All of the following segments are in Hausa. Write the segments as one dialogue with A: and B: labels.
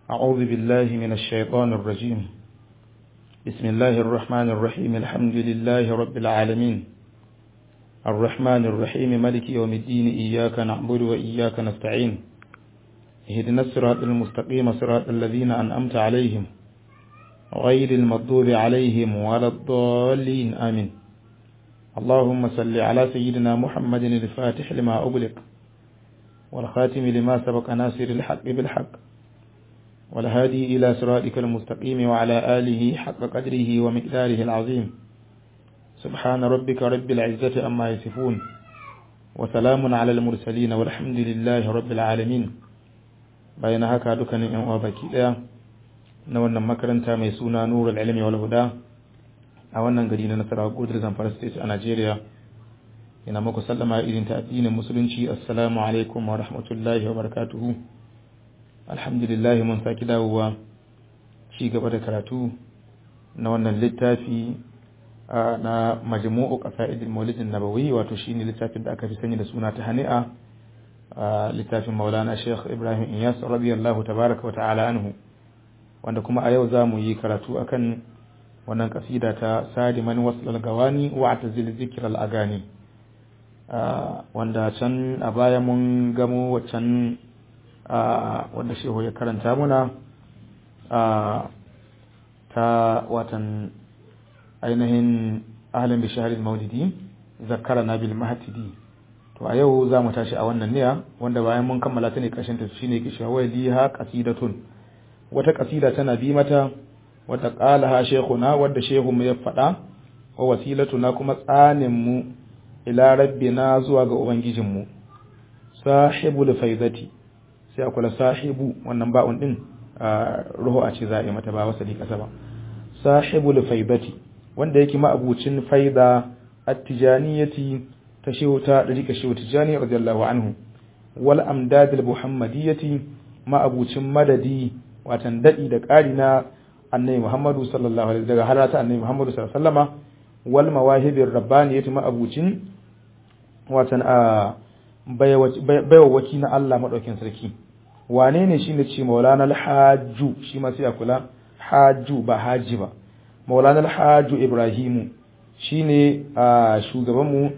A: أعوذ بالله من الشيطان الرجيم بسم الله الرحمن الرحيم الحمد لله رب العالمين الرحمن الرحيم ملك يوم الدين إياك نعبد وإياك نستعين اهدنا الصراط المستقيم صراط الذين أنأمت عليهم غير المغضوب عليهم ولا الضالين آمين اللهم صل على سيدنا محمد الفاتح لما أغلق والخاتم لما سبق ناصر الحق بالحق والهادي إلى صراطك المستقيم وعلى آله حق قدره ومقداره العظيم سبحان ربك رب العزة أما يصفون وسلام على المرسلين والحمد لله رب العالمين bayan haka dukkanin yan uwa baki daya na wannan makaranta mai suna Nurul Ilmi wal Huda a wannan gari na Nasarawa Gudul Zamfara State a Najeriya ina muku sallama irin ta addinin musulunci assalamu alaikum wa rahmatullahi wa barakatuhu alhamdulillah mun saki dawowa ci gaba da karatu na wannan littafi na majmu'u qasaidil maulidin nabawi wato shine littafin da aka fi sani da suna ta hani'a littafin maulana sheikh ibrahim iyas radiyallahu tabaraka wa ta'ala anhu wanda kuma a yau za mu yi karatu akan wannan kasida ta sadiman waslal gawani wa atazil zikral agani wanda can a baya mun gamo waccan wanda shehu ya karanta muna ta watan ainihin ahalin bisharin maulidi zakara na bil mahatidi to a yau za mu tashi a wannan niya wanda bayan mun kammala ta ne ƙarshen ta shine ke cewa liha qasidatun wata qasida tana bi mata wata qalaha shaykhuna wadda shehu mu ya faɗa wa wasilatuna kuma tsanin mu ila rabbina zuwa ga ubangijin mu sahibul faidati sai a kula sahibu wannan ba'un din ruhu a ce za a yi mata ba wasali kasa ba sahibul faidati wanda yake ma'abucin faida at-tijaniyati ta shehu ta dariƙa shehu tijani radiyallahu anhu wal amdadil muhammadiyyati ma'abucin madadi watan dadi da ƙari na annabi muhammadu sallallahu alaihi daga halata annabi muhammadu sallallahu alaihi wasallama wal mawahibir rabbaniyati ma'abucin watan a baiwa waki na Allah madaukin sarki wane ne shine ce maulana al-hajju shi ma sai a kula hajju ba haji ba maulana al-hajju ibrahimu shine shugabanmu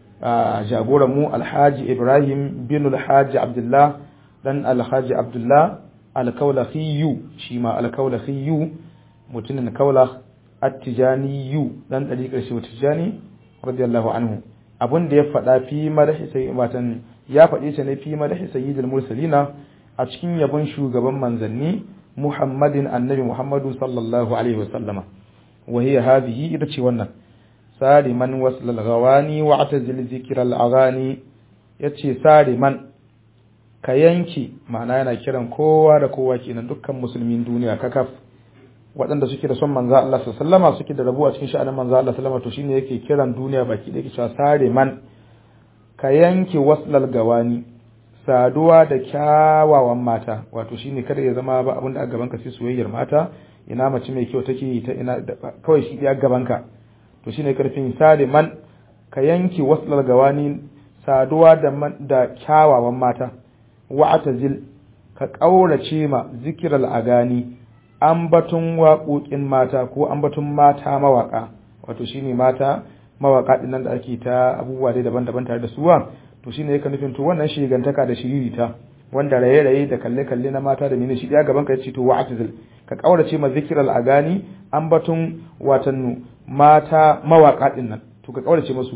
A: jagoran mu alhaji ibrahim bin alhaji abdullah dan alhaji abdullah alkaulakhiyu shi ma alkaulakhiyu mutumin kaulakh at-tijaniyu dan dariƙar shi tijani radiyallahu anhu abun da ya faɗa fi madahi sai watan ya faɗi shi ne fi madahi sayyidul mursalina a cikin yabon shugaban manzanni muhammadin annabi muhammadu sallallahu alaihi wasallama wa hiya hadhihi ita ce wannan saliman waslal gawani wa atazil zikral agani yace saliman ka yanki ma'ana yana kiran kowa da kowa kenan dukkan musulmin duniya kakaf waɗanda suke da son manzo Allah sallama suke da rabuwa cikin sha'anin manzo Allah sallama to shine yake kiran duniya baki da yake cewa saliman ka yanki waslal gawani saduwa da kyawawan mata wato shine kada ya zama ba abin da a gaban ka sai soyayyar mata ina mace mai kyau take ta ina kawai shi ya gaban ka to shine karfin saliman ka yanki waslal gawani saduwa da da kyawawan mata wa atazil ka kaurace ma zikiral agani ambatun waƙoƙin mata ko ambatun mata mawaka wato shine mata mawaka din nan da ake ta abubuwa dai daban-daban tare da suwa to shine yake nufin to wannan shigantaka da shiririta wanda raye-raye da kalle-kalle na mata da mene shi ɗaya gaban ka yace to wa atazil ka kaurace ma zikiral agani ambatun watannu mata mawaƙa ɗin nan to ka kaurace musu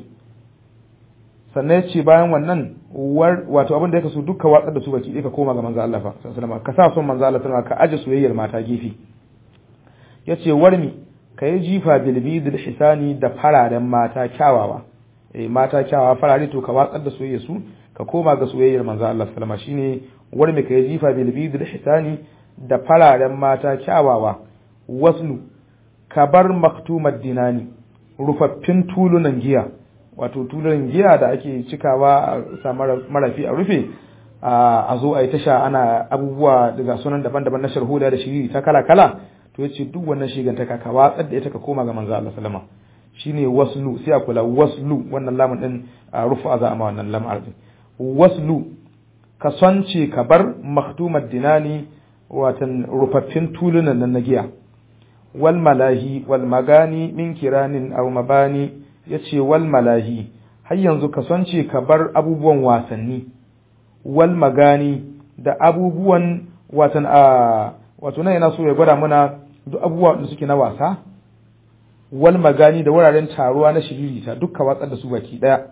A: sannan ce bayan wannan wato abin da yake so dukka watsar da su baki ɗaya ka koma ga manzo Allah fa sallallahu ka sa son manzo Allah sallallahu ka aje soyayyar mata gefe yace warmi ka yi jifa bil bidil hisani da fararen mata kyawawa eh mata kyawawa farare to ka watsar da soyayyar su ka koma ga soyayyar manzo Allah sallallahu shine warmi ka yi jifa bil bidil hisani da fararen mata kyawawa waslu ka bar maktumar dinani rufaffin tulunan giya wato tulunan giya da ake cikawa a sa marafi a rufe a zo a yi tasha ana abubuwa daga sunan daban-daban na sharhuda da shiri ta kala-kala to ya ce duk wannan shigantaka ka watsar da ita ka koma ga manzo Allah sallama shine waslu sai a kula waslu wannan lamun din rufa za a ma wannan lamar din waslu ka sonce ka bar maktumar dinani watan rufaffin tulunan nan na giya wal malahi wal magani min kiranin aw mabani yace wal malahi har yanzu ka sonce ka bar abubuwan wasanni wal magani da abubuwan watan a wato nan yana so ya gwada mana duk abubuwa da suke na wasa wal magani da wuraren taruwa na shiririta dukka watsar da su baki daya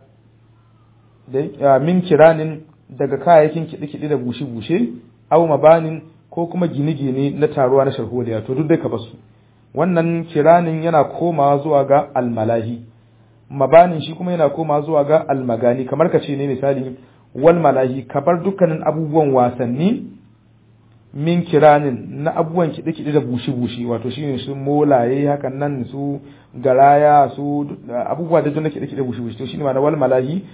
A: da min kiranin daga kayayyakin kiɗe-kiɗe da bushe-bushe au mabanin ko kuma gine-gine na taruwa na sharholiya to duk dai ka basu wannan kiranin yana komawa zuwa ga almalahi mabanin shi kuma yana komawa zuwa ga almagani kamar ka ce ne misali wal malahi ka bar dukkanin abubuwan wasanni min kiranin na abubuwan kiɗe-kiɗe da bushe-bushe wato shine su molaye hakan nan su garaya su abubuwa da na kiɗe-kiɗe bushe-bushe to shine ma na wal malahi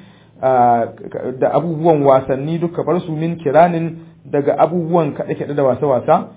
A: da abubuwan wasanni duka bar su min kiranin daga abubuwan kaɗe-kaɗe da wasa-wasa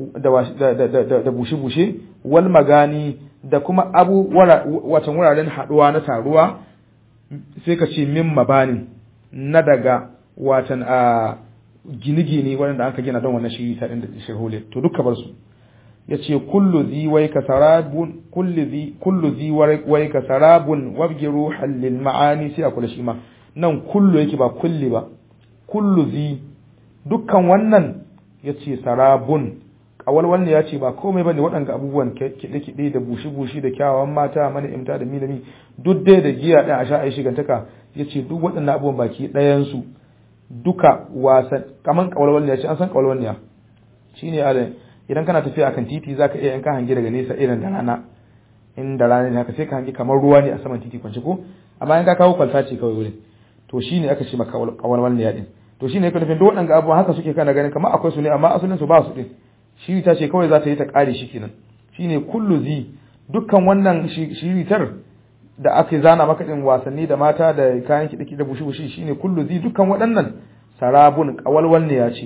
A: da bushe-bushe wal magani da kuma abu watan wuraren haɗuwa na taruwa sai ka ce min mabanin na daga watan a gine-gine waɗanda aka gina don wannan shiri ta da shirhole to duka bar su ya ce kullu zi wai ka sarabun kullu zi wai ka sarabun wabgiru hallil ma'ani sai a kula shi ma nan kullu yake ba kulli ba kullu zi dukkan wannan ya ce sarabun kawalwal ne ya ce ba komai bane waɗanga abubuwan kiɗe-kiɗe da bushi-bushi da kyawawan mata mana imta da milami duk dai da giya ɗin a sha a yi shigantaka ya ce duk waɗannan abubuwan baki ɗayansu duka wasan kaman kawalwal ne ya ce an san kawalwal ne ya shi ne alin idan kana tafiya akan titi zaka iya in ka hangi daga nesa irin da rana in da rana ne haka sai ka hangi kamar ruwa ne a saman titi kwance ko amma in ka kawo kwalta ce kawai wurin to shine aka ce maka kawalwal ne ya din to shine yake nufin duk waɗanda abubuwan haka suke kana ganin kamar akwai su ne amma asalin su ba su din shi ta ce kawai za ta yi ta kare shi kenan shine kullu zi dukkan wannan shiritar da aka zana maka din wasanni da mata da kayan kiɗi da bushi-bushi shine kullu zi dukkan waɗannan sarabun kawalwal ne ya ce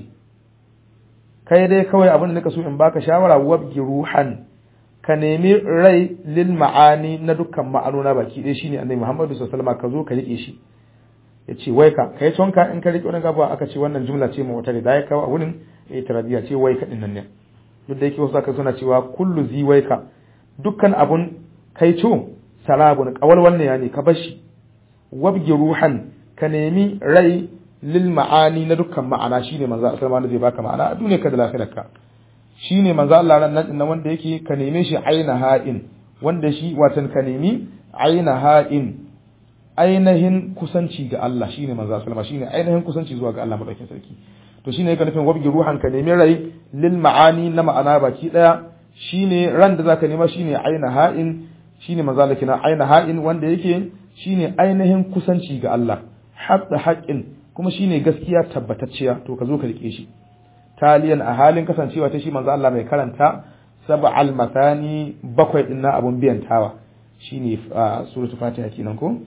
A: kai dai kawai abin da nika so in baka shawara wabgi ruhan ka nemi rai lil ma'ani na dukkan ma'anona baki ɗaya shine annabi Muhammadu sallallahu alaihi wasallam ka zo ka rike shi yace wai ka kai tonka in ka rike wannan gaba aka ce wannan jumla ce mu wata da ya kawo a wurin itiradiya ce wai ka dinnan ne duk da yake wasu aka suna cewa kullu zi wai ka dukkan abun kai co sarabun kawal wannan ne ka bashi wabgi ruhan ka nemi rai lil ma'ani na dukkan ma'ana shine manzo Allah sallallahu zai baka ma'ana a duniya ka da lafiyarka shine manzo Allah ran nan nan wanda yake ka neme shi aina ha'in wanda shi watan ka nemi aina ha'in ainihin kusanci ga Allah shine manzo sallallahu shine ainihin kusanci zuwa ga Allah madaukakin sarki to shine yake nufin wabgi ruhan ka nemi rai lil ma'ani na ma'ana baki daya shine ran da zaka nema shine aina ha'in shine manzo Allah kina aina ha'in wanda yake shine ainihin kusanci ga Allah hatta haqqin kuma shine gaskiya tabbatacciya to ka zo ka rike shi taliyan a halin kasancewa ta shi manzo Allah mai karanta sab'al mathani bakwai din na abun biyantawa shine suratul fatiha kenan ko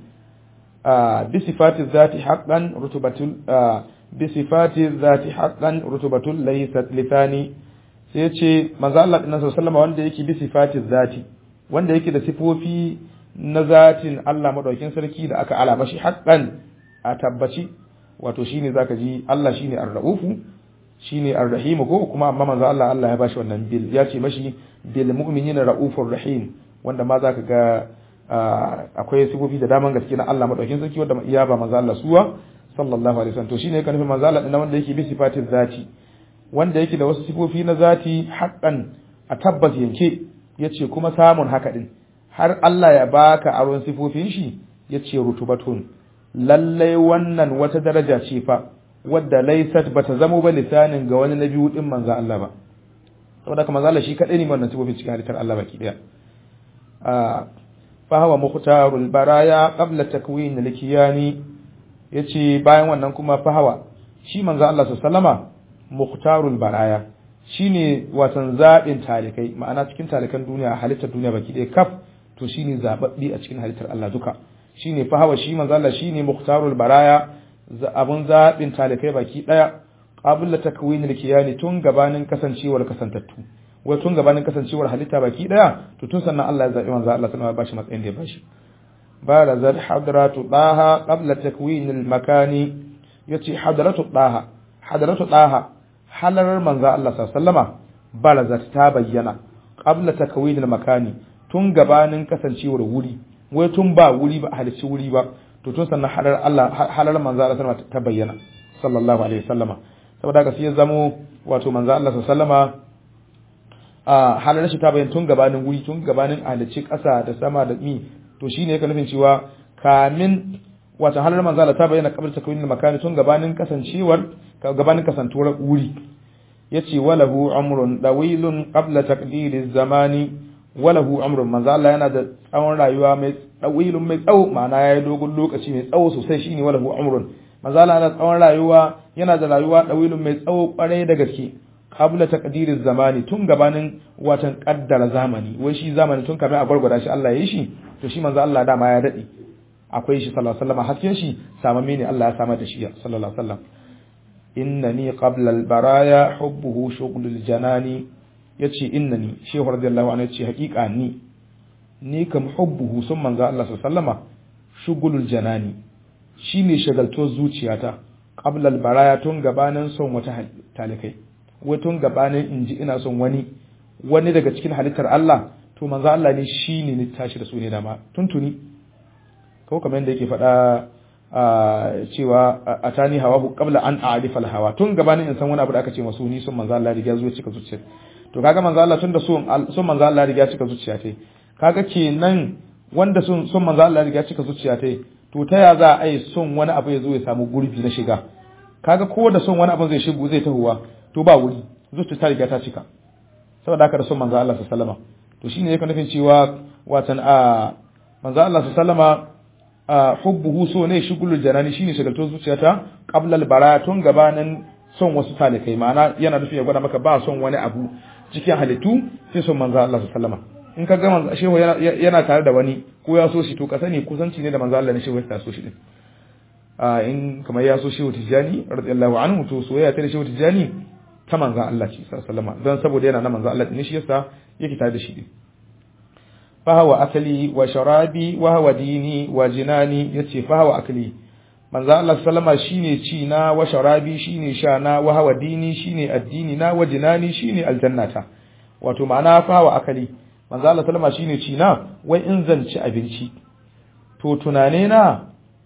A: bi sifati zati haqqan rutubatul bi sifati zati haqqan rutubatul laysat lithani sai ya ce manzo Allah din sallallahu wanda yake bi sifati zati wanda yake da sifofi na zatin Allah madaukin sarki da aka alama shi haqqan a tabbaci wato shine zaka ji Allah shine ar-raufu shine ar-rahim ko kuma amma manzo Allah Allah ya bashi wannan bil ya ce mashi bil mu'minina raufur rahim wanda ma zaka ga akwai sifofi da daman gaske na Allah madaukin sarki wanda iya ba manzo Allah suwa sallallahu alaihi wasallam to shine kan manzo Allah din wanda yake bi sifatin zati wanda yake da wasu sifofi na zati haqqan a tabbas yanke yace kuma samun haka din har Allah ya baka aron sifofin shi yace rutubatun lallai wannan wata daraja ce fa wadda laysat bata zamo ba lisanin ga wani nabi din manzo Allah ba saboda kuma manzo Allah shi kadai ne wannan sifofin cikin halittar Allah baki daya a fa huwa mukhtarul baraya qabla takwin al-kiyani yace bayan wannan kuma fa hawa shi manzo Allah sallama mukhtarul baraya shine watan zabin talikai ma'ana cikin talikan duniya halittar duniya baki daya kaf to shine zababbi a cikin halittar Allah duka shine fa hawa shi manzo Allah shine mukhtarul baraya abun zabin talikai baki daya qabla takwinil kiyani tun gabanin kasancewar kasantattu wai tun gabanin kasancewar halitta baki daya to tun sannan Allah ya zabi manzo Allah sallallahu alaihi wasallam bashi matsayin da ya bashi bara zat hadratu daha qabla takwinil makani yace hadratu daha hadratu daha halarar manzo Allah sallama barazat ta bayyana qabla takwinil makani tun gabanin kasancewar wuri wai tun ba wuri ba halicci wuri ba to tun sannan halar Allah halar manzo Allah sallama ta bayyana sallallahu alaihi wasallama saboda haka sai ya zamo wato manzo Allah sallama a halar shi ta bayyana tun gabanin wuri tun gabanin halicci ƙasa da sama da mi to shine yake nufin cewa kamin wato halar manzo Allah ta bayyana qabla takwinil makani tun gabanin kasancewar gabanin kasantuwar wuri yace walahu amrun dawilun qabla taqdiriz zamani walahu amrun manzo Allah yana da tsawon rayuwa mai dawilun mai tsawo ma'ana yayi dogon lokaci mai tsawo sosai shine walahu amrun manzo Allah yana da tsawon rayuwa yana da rayuwa dawilun mai tsawo kwarai da gaske qabla taqdiriz zamani tun gabanin watan kaddara zamani wai shi zamani tun kafin a gwargwada shi Allah ya yi shi to shi manzo Allah dama ya dade akwai shi sallallahu alaihi wasallam hasken shi samamme ne Allah ya samar da shi sallallahu alaihi wasallam innani qabla al-baraya hubbuhu shughlul janani yace innani shehu radiyallahu anhu yace haƙiƙa ni ni kam hubbuhu sun manzo Allah sallama shughlul janani shine shagalto zuciyata qabla al-baraya tun gabanin son wata talikai wai tun gabanin inji ina son wani wani daga cikin halittar Allah to manzo Allah ne shine ni tashi da su ne dama tuntuni ko kamar yadda yake faɗa cewa a tani hawa qabla an a'rifa hawa tun gabanin in san wani abu da aka ce masu ni sun manzo Allah riga zuwa cika zuciya to kaga manzo Allah tun da sun sun manzo Allah riga cika zuciya tai kaga kenan wanda sun sun manzo Allah riga cika zuciya tai to ta ya za a yi son wani abu ya zo ya samu gurbi na shiga kaga ko da son wani abu zai shigo zai tahowa to ba wuri zuciya ta riga ta cika saboda haka da son manzo Allah sallallahu alaihi wasallam to shine yake nufin cewa watan a manzo Allah sallallahu alaihi hubbuhu so ne shugulul janani shine shagalto zuciyata qabla al tun gabanin son wasu talikai ma'ana yana nufin ya gwada maka ba son wani abu cikin halittu sai son manzo Allah sallama in ka ga manzo shehu yana tare da wani ko ya so shi to ka sani kusanci ne da manzo Allah ne shehu ya so shi din a in kamar ya so shehu tijani radiyallahu anhu to soyayya ta da shehu tijani ta manzo Allah ce sallama don saboda yana na manzo Allah ne shi yasa yake tare da shi din fahawa akali wa sharabi wa hawa dini wa jinani yace fahawa akali manzo Allah sallama shine ci na wa sharabi shine sha na wa hawa dini shine addini na wa jinani shine aljannata wato ma'ana fahawa akali manzo Allah sallama shine ci na wai in zan ci abinci to tunane na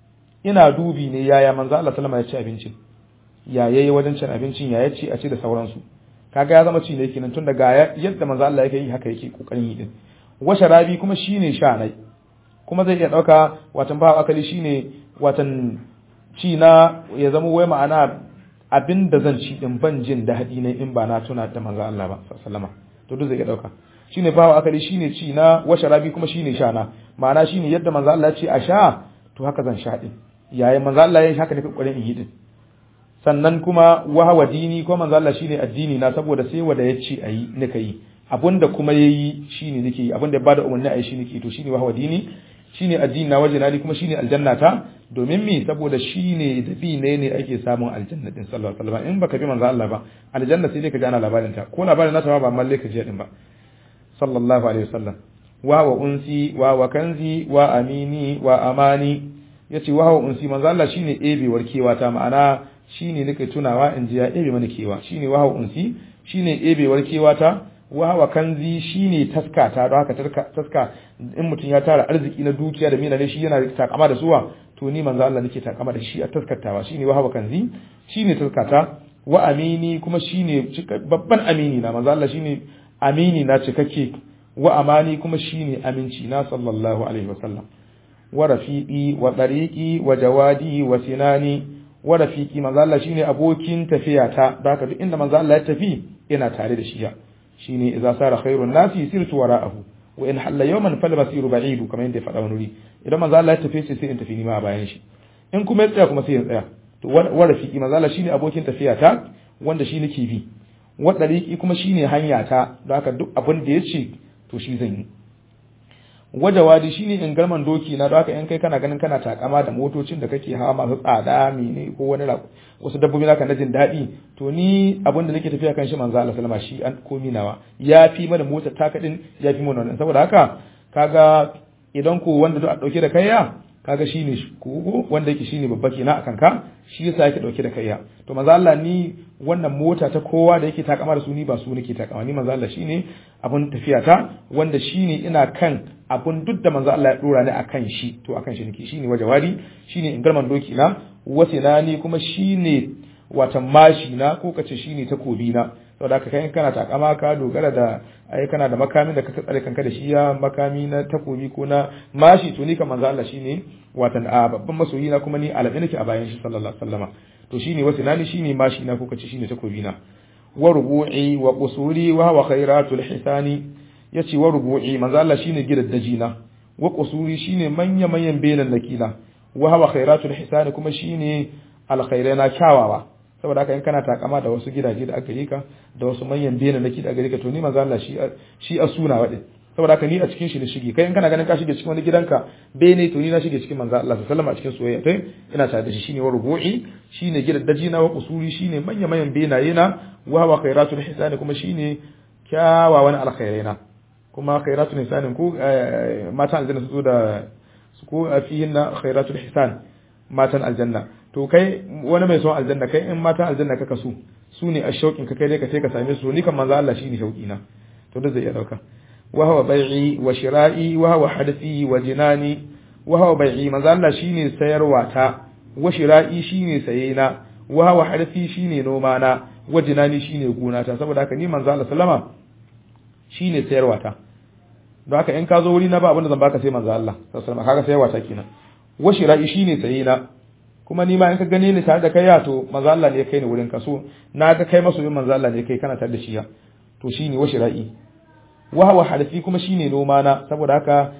A: ina dubi ne yaya manzo Allah sallama ya ci abincin ya yayi wajen cin abincin ya yace a ci da sauransu kaga ya zama ci ne kenan tun daga yadda manzo Allah yake yi haka yake kokarin yi din washe rabi kuma shine sha nai kuma zai iya dauka watan ba akali shine watan ci na ya zama wai ma'ana abinda zan ci din ban jin daɗi ne in ba na tuna da manzo Allah ba sallama to duk zai iya dauka shine ba akali shine ci na washe rabi kuma shine sha na ma'ana shine yadda manzo Allah ya ce a sha to haka zan sha din yayin manzo Allah ya yi haka ne kokarin in yi din sannan kuma wahawa dini ko manzo Allah shine addini na saboda sai wanda ya ce ayi nika yi abinda kuma yayi shine nake yi abinda ya bada umarni ayi shi nake to shine wahawa dini shine addini na waje nali kuma shine aljanna ta domin me saboda shine da bi ne ne ake samun aljanna din sallallahu alaihi wasallam in baka bi manzo Allah ba aljanna sai dai ka ji ana labarin ta ko labarin nata ba amma ka ji din ba sallallahu alaihi wasallam wa wa unsi wa wa kanzi wa amini wa amani yace wa wa unsi manzo Allah shine ebewar kewa ta ma'ana shine nake tunawa in ji ya ebe mana kewa shine wa wa unsi shine ebewar kewa ta wawa kanzi shine taskata don haka taska in mutum ya tara arziki na dukiya da mina ne shi yana takama da suwa to ni manzo Allah nake takama da shi a taskatawa shine wahawa kanzi shine taskata wa amini kuma shine babban amini na manzo Allah shine amini na cikakke wa amani kuma shine aminci na sallallahu alaihi wasallam wa rafiqi wa tariqi wa jawadi wa sinani wa rafiqi manzo Allah shine abokin tafiyata da haka duk inda manzo Allah ya tafi ina tare da shi ya shine idza sara khairun nasi sirtu wara'ahu wa in halla yawman fal basiru ba'idu kamar yadda ya faɗa wani wuri idan manzo Allah ya tafi sai in tafi ni ma a bayan shi in kuma ya tsaya kuma sai in tsaya to wa rafiki manzo Allah shine abokin tafiya ta wanda shi nake bi wa dariqi kuma shine hanya ta don haka duk abin da yace to shi zan yi wajawadi shine in garman doki na don haka in kai kana ganin kana takama da motocin da kake hawa masu tsada mene ko wani wasu dabbobi naka na jin daɗi to ni abin da nake tafiya kan shi manzo Allah sallama shi an komi nawa ya fi mana mota taka din ya fi mana wannan saboda haka kaga idan ko wanda a dauke da kaiya kaga shine kogo wanda yake shine babba kenan akan ka shi yasa yake dauke da kaiya to manzo Allah ni wannan mota ta kowa da yake takama da su ni ba su nake takama ni manzo Allah shine abun tafiya ta wanda shine ina kan abun duk da manzo Allah ya dora ni akan shi to akan shi nake shine wajawari shine ingarman doki na wasinani kuma shine watan mashi na ko kace shine takobi na saboda haka kai kana takama ka dogara da ai kana da makamin da ka tsare kanka da shi ya makami na takobi ko na mashi to ni kan manzo Allah shine watan a babban masoyi na kuma ni alabi nake a bayan shi sallallahu alaihi wasallama to shine wasinani shine mashi na ko kace shine takobi na wa rubu'i wa qusuri wa huwa khairatul hisani yace wa rubu'i manzo Allah shine gidaddaji na wa qusuri shine manya manyan benan nakila wa huwa khairatul hisani kuma shine alkhairana kyawawa saboda haka in kana takama da wasu gidaje da aka yi ka da wasu manyan bene na da aka yi ka to ni manzo Allah shi shi a suna wade saboda haka ni a cikin shi ne shige kai in kana ganin ka shige cikin wani gidanka bene to ni na shige cikin manzo Allah sallallahu alaihi wasallam a cikin soyayya kai ina tare da shi shine wa rubu'i shine gidaddaji na wa usuri shine manyan manyan benaye na wa wa khairatul hisani kuma shine kyawawan alkhairaina kuma khairatul hisani ku matan aljanna su zo da su ko fihinna khairatul hisan matan aljanna to kai wani mai son aljanna kai in matan aljanna kaka su su ne a shauƙin ka kai dai ka sai ka same su ni kan manzo Allah shine shauƙi na to da zai iya dauka wa huwa bai'i wa shira'i wa huwa hadathi wa jinani wa huwa bai'i manzo Allah shine sayarwa ta wa shira'i shine saye na wa huwa hadathi shine noma na wa jinani shine gona ta saboda haka ni manzo Allah sallama shine sayarwa ta don haka in ka zo wuri na ba abin da zan baka sai manzo Allah sallallahu alaihi wasallam kaga sayarwa ta kenan wa shira'i shine saye na kuma ni ma in ka gane ni tare da kai ya to manzo Allah ne ya kai ni wurin ka so na ga kai masoyin manzo Allah ne kai kana tare da shi ya to shine wa shira'i wa hawa halafi kuma shine noma na saboda haka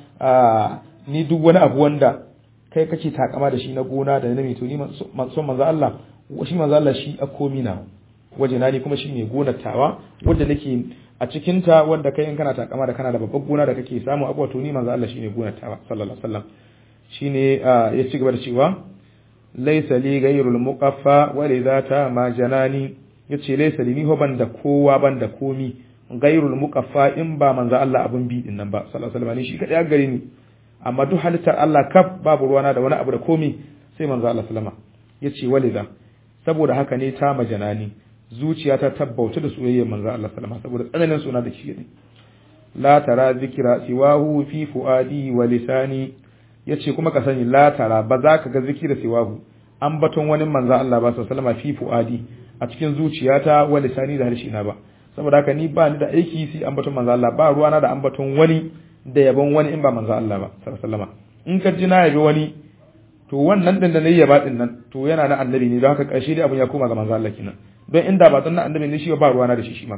A: ni duk wani abu wanda kai kake takama da shi na gona da na to ni son manzo Allah shi manzo Allah shi a komi na waje na ni kuma shine gonar tawa wanda nake a cikin ta wanda kai in kana takama da kana da babbar gona da kake samu abuwa to ni manzo Allah shine gonar tawa sallallahu alaihi wasallam shine ya ci gaba da cewa laisa li gairul muqaffa wa lidha ta ma janani yace laisa li ni ho banda kowa banda komi gairul muqaffa in ba manzo Allah abun bi din nan ba sallallahu alaihi wasallam shi kadai ya gare ni amma duk halittar Allah kaf babu ruwana da wani abu da komi sai manzo Allah sallama yace walidha saboda haka ne ta majanani zuciya ta tabbauta da soyayyar manzo Allah sallama saboda tsananin suna da shi ne la tara zikra siwahu fi fuadi wa lisani yace kuma ka sani la tara ba za ka ga zikira siwahu an baton wani manzo Allah ba sallama fi fuadi a cikin zuciyata wa lisani da harshe na ba saboda haka ni ba ni da aiki sai an baton manzo Allah ba ruwana da an baton wani da yabon wani in ba manzo Allah ba sallama in ka ji na yabi wani to wannan din da nayi yaba din nan to yana na annabi ne don haka karshe dai abun ya koma ga manzo Allah kenan don inda ba tsanna annabi ne shi ba ruwana da shi shi ma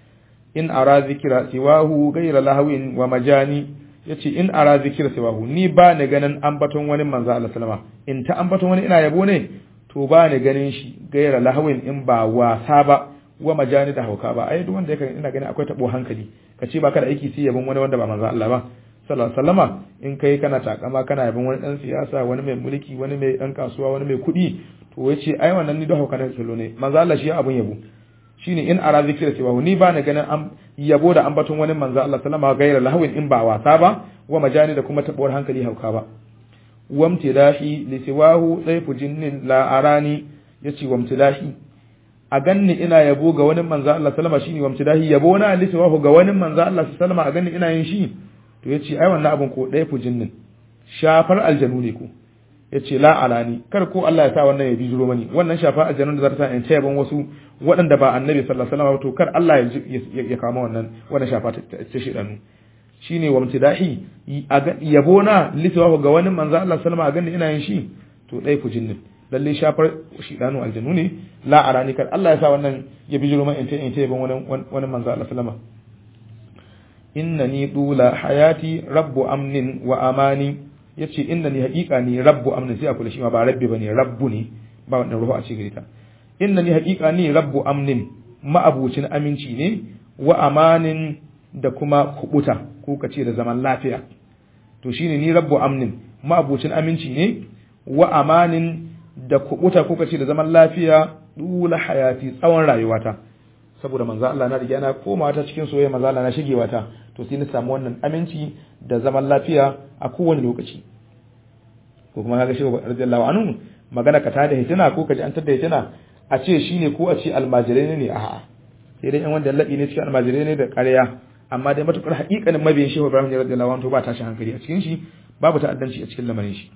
A: in ara zikira siwahu ghayra lahwin wa majani yace in ara zikira siwahu ni ba ni ganin ambaton wani manzo Allah sallama in ta ambaton wani ina yabo ne to ba ni ganin shi ghayra lahwin in ba wasa ba wa majani da hauka ba ai duk wanda yake ina ganin akwai tabo hankali kace ba ka da aiki sai yabon wani wanda ba manzo Allah ba sallallahu alaihi wasallama in kai kana takama kana yabon wani dan siyasa wani mai mulki wani mai dan kasuwa wani mai kuɗi to yace ai wannan ni da hauka da kallo ne manzo Allah shi abun yabo shine in ara zikira cewa ni ba na ganin an yabo da ambaton wani manzo Allah sallama gaira lahawin in ba wasa ba wa majani da kuma tabuwar hankali hauka ba wamtidahi li siwahu dayfu jinnin la arani yace wamtidahi a ganni ina yabo ga wani manzo Allah sallama shine wamtidahi yabo na li siwahu ga wani manzo Allah sallama a ganni ina yin shi to yace ai wannan abun ko dayfu jinnin shafar aljanu ne ko yace la alani kar ko Allah ya sa wannan ya bijiro mani wannan shafa aljanun da za ta sa in ta yaban wasu waɗanda ba annabi sallallahu alaihi wasallam to kar Allah ya ya kama wannan wannan shafa ta shedanu shine wa mutidahi yabo na liswa ga wani manzo Allah sallama a ganin ina yin shi to dai ku jinnin lalle shafar shedanu aljanu ne la alani kar Allah ya sa wannan ya bijiro mani in ta in ta yaban wani wani manzo Allah sallama innani dula hayati rabbu amnin wa amani ya ce inda ni haƙiƙa ni rabbu amnin sai a kula shi ma ba rabbi ba ne rabbu ne ba wannan ruhu a ce gare ta inda ni haƙiƙa ni rabbu amnin ma'abucin aminci ne wa amanin da kuma kubuta ko ka ce da zaman lafiya to shine ni rabbu amnin ma'abucin aminci ne wa amanin da kubuta ko ka ce da zaman lafiya dula hayati tsawon rayuwata saboda manzo Allah na riga na komawa ta cikin soyayya manzo Allah na shigewa ta to sai na samu wannan aminci da zaman lafiya a kowane lokaci ko kuma kaga shehu radiyallahu anhu magana ka tada hitina ko ka ji an tada hitina a ce shine ko a ce almajirai ne a'a sai dai yan wanda labi ne cikin almajirai ne da ƙarya amma dai matukar haƙiƙanin mabiyin shehu Ibrahim radiyallahu anhu ba tashin hankali a cikin shi babu ta'addanci a cikin lamarin shi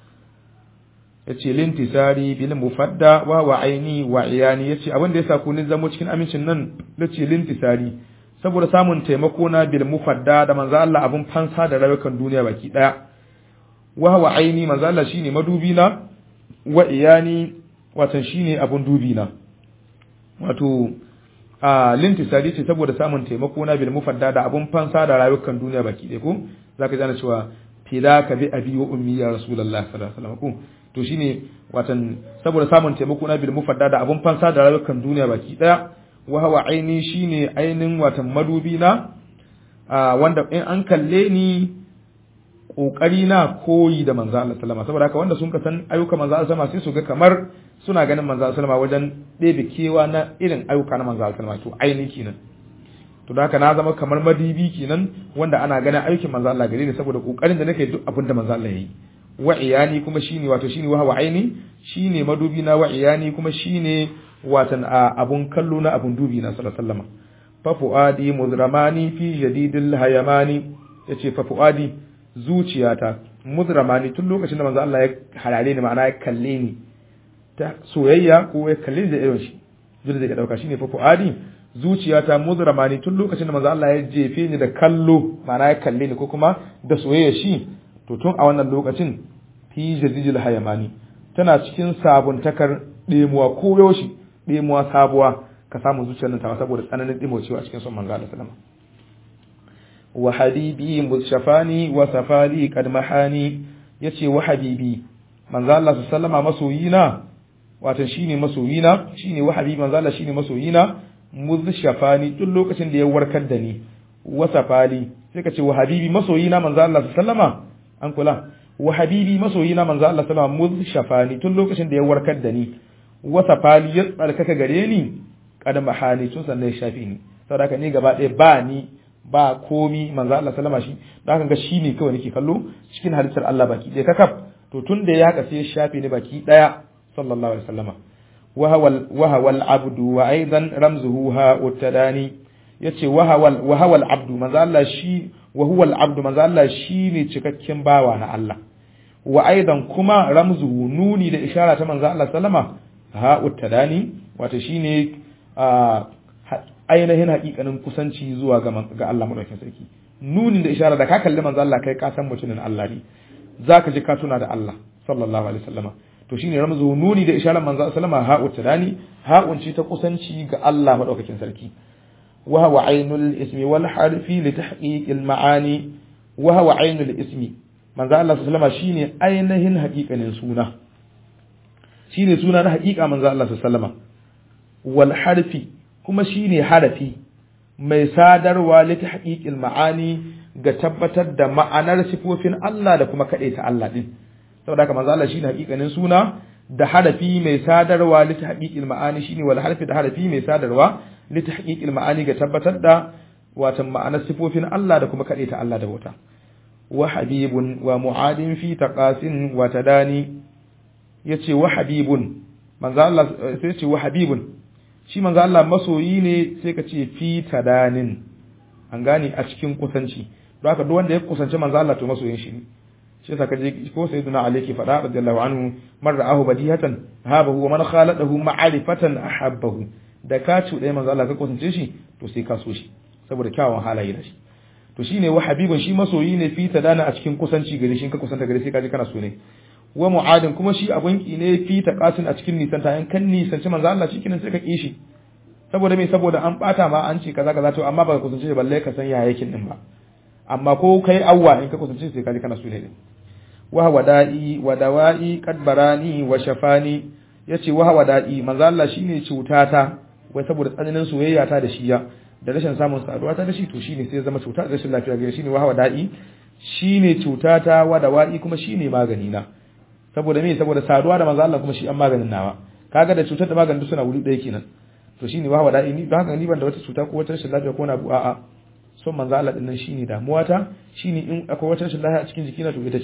A: yace lintisari bil mufadda wa wa aini wa iyani yace abin da yasa ku ni zamo cikin amincin nan yace lintisari saboda samun taimako na bil mufadda da manzo Allah abun fansa da rayukan duniya baki daya wa wa aini manzo Allah shine madubi na wa iyani watan shine abun dubi na wato a lintisari ce saboda samun taimako na bil mufadda da abun fansa da rayukan duniya baki daya ko zaka ji ana cewa fila ka bi abi wa ummi ya rasulullahi sallallahu alaihi wasallam ko to shine watan saboda samun taimako na bil mufadda da abun fansa da rayukan duniya baki daya wa hawa aini shine ainin watan madubi na wanda in an kalle ni kokari na koyi da manzo Allah sallama saboda haka wanda sun ka san ayyuka manzo Allah sallama sai su ga kamar suna ganin manzo Allah sallama wajen ɗebe kewa na irin ayyuka na manzo Allah sallama to aini kenan to da haka na zama kamar madibi kenan wanda ana ganin aikin manzo Allah gare ni saboda kokarin da nake duk abin da manzo Allah yayi wa iyani kuma shine wato shine wa hawa aini shine madubi na wa iyani kuma shine watan abun kallo na abun dubi na sallallahu alaihi wasallam fa fuadi muzramani fi jadidil hayamani yace fa fuadi zuciyata muzramani tun lokacin da manzo Allah ya harare ni ma'ana ya kalle ni ta soyayya ko ya kalle ni da irin shi dole da ya dauka shine fa fuadi zuciyata muzramani tun lokacin da manzo Allah ya jefe ni da kallo ma'ana ya kalle ni ko kuma da soyayya shi to tun a wannan lokacin fi jadidil hayamani tana cikin sabuntakar ɗemuwa ko yaushe ɗemuwa sabuwa ka samu zuciyar nan ta saboda tsananin ɗimocewa a cikin son manzo Allah sallama wa habibi mushafani wa safali qad mahani yace wa habibi manzo Allah sallama masoyina wato shine masoyina shine wa habibi manzo Allah shine masoyina mushafani tun lokacin da ya warkar da ni wa safali sai ka ce wa habibi masoyina manzo Allah sallama an kula wa habibi masoyina manzo Allah sallama mushafani tun lokacin da ya warkar da ni wasa fali ya tsarkaka gare ni kada mahani tun sannan ya shafi ni saboda haka ni gaba ɗaya ba ni ba komi manzo Allah sallama shi da haka ga shi ne kawai nake kallo cikin halittar Allah baki ɗaya kakaf to tun da ya haka sai ya shafe ni baki ɗaya sallallahu alaihi wasallama wa hawal abdu wa aidan ramzuhu ha uttadani yace wa hawal wa hawal abdu manzo Allah shi wa huwal abdu manzo Allah shi ne cikakken bawa na Allah wa aidan kuma ramzuhu nuni da ishara ta manzo Allah sallama ha'ut tadani wato shine ainihin hakikanin kusanci zuwa ga ga Allah madaukakin sarki nunin da isharar da ka kalli manzo Allah kai ka san mutumin Allah ne zaka ji ka tuna da Allah sallallahu alaihi wasallama to shine ramzu nuni da isharar manzo sallama ha'ut tadani ha'un ce ta kusanci ga Allah madaukakin sarki wa huwa ainul ismi wal harfi li tahqiqil ma'ani wa huwa ainul ismi manzo Allah sallallahu alaihi wasallama shine ainihin hakikanin suna shine suna na haƙiƙa manzo Allah sallama wal harfi kuma shine harafi mai sadarwa li tahqiqil ma'ani ga tabbatar da ma'anar sifofin Allah da kuma kade ta Allah din saboda haka manzo Allah shine haƙiƙanin suna da harafi mai sadarwa li tahqiqil ma'ani shine wal harfi da harafi mai sadarwa li tahqiqil ma'ani ga tabbatar da watan ma'anar sifofin Allah da kuma kade ta Allah da bauta wa habibun wa mu'adin fi taqasin wa tadani ya ce wa habibun manzo Allah sai ce wa habibun shi manzo Allah masoyi ne sai ka ce fi tadanin an gane a cikin kusanci don haka duk wanda ya kusanci manzo Allah to masoyin shi ne shi yasa kaje ko sayyidina Ali ke faɗa radiyallahu anhu man ra'ahu badihatan habahu wa man khaladahu ma'rifatan ahabbahu da ka ci ɗaya manzo Allah ka kusance shi to sai ka so shi saboda kyawun halaye da shi to shine wa habibun shi masoyi ne fi tadana a cikin kusanci gare shi ka kusanta gare sai ka ji kana so ne wa mu'adin kuma shi abun ki ne fi taqasin a cikin nisan ta kan nisanci manzo Allah cikin sai ka ki shi saboda me saboda an bata ma an ce kaza kaza to amma ba ka kusance shi balle ka san ya yakin din ba amma ko kai awwa in ka kusance sai ka ji kana so ne wa wada'i wa dawa'i qad barani wa shafani yace wa wada'i manzo Allah shine cutata wai saboda tsananin soyayya ta da shi ya da rashin samun saduwa ta da shi to shine sai ya zama cuta da rashin lafiya gare shine wa wada'i shine cutata wa dawa'i kuma shine magani na saboda me saboda saduwa da manzo Allah kuma shi an maganin nawa kaga da cutar da maganin suna wuri ɗaya kenan to shine wa wada'i ni don haka ni ban da wata cuta ko wata rashin lafiya ko na abu a'a son manzo Allah din nan shine damuwa ta shine in akwai wata rashin lafiya a cikin jikina to ita ce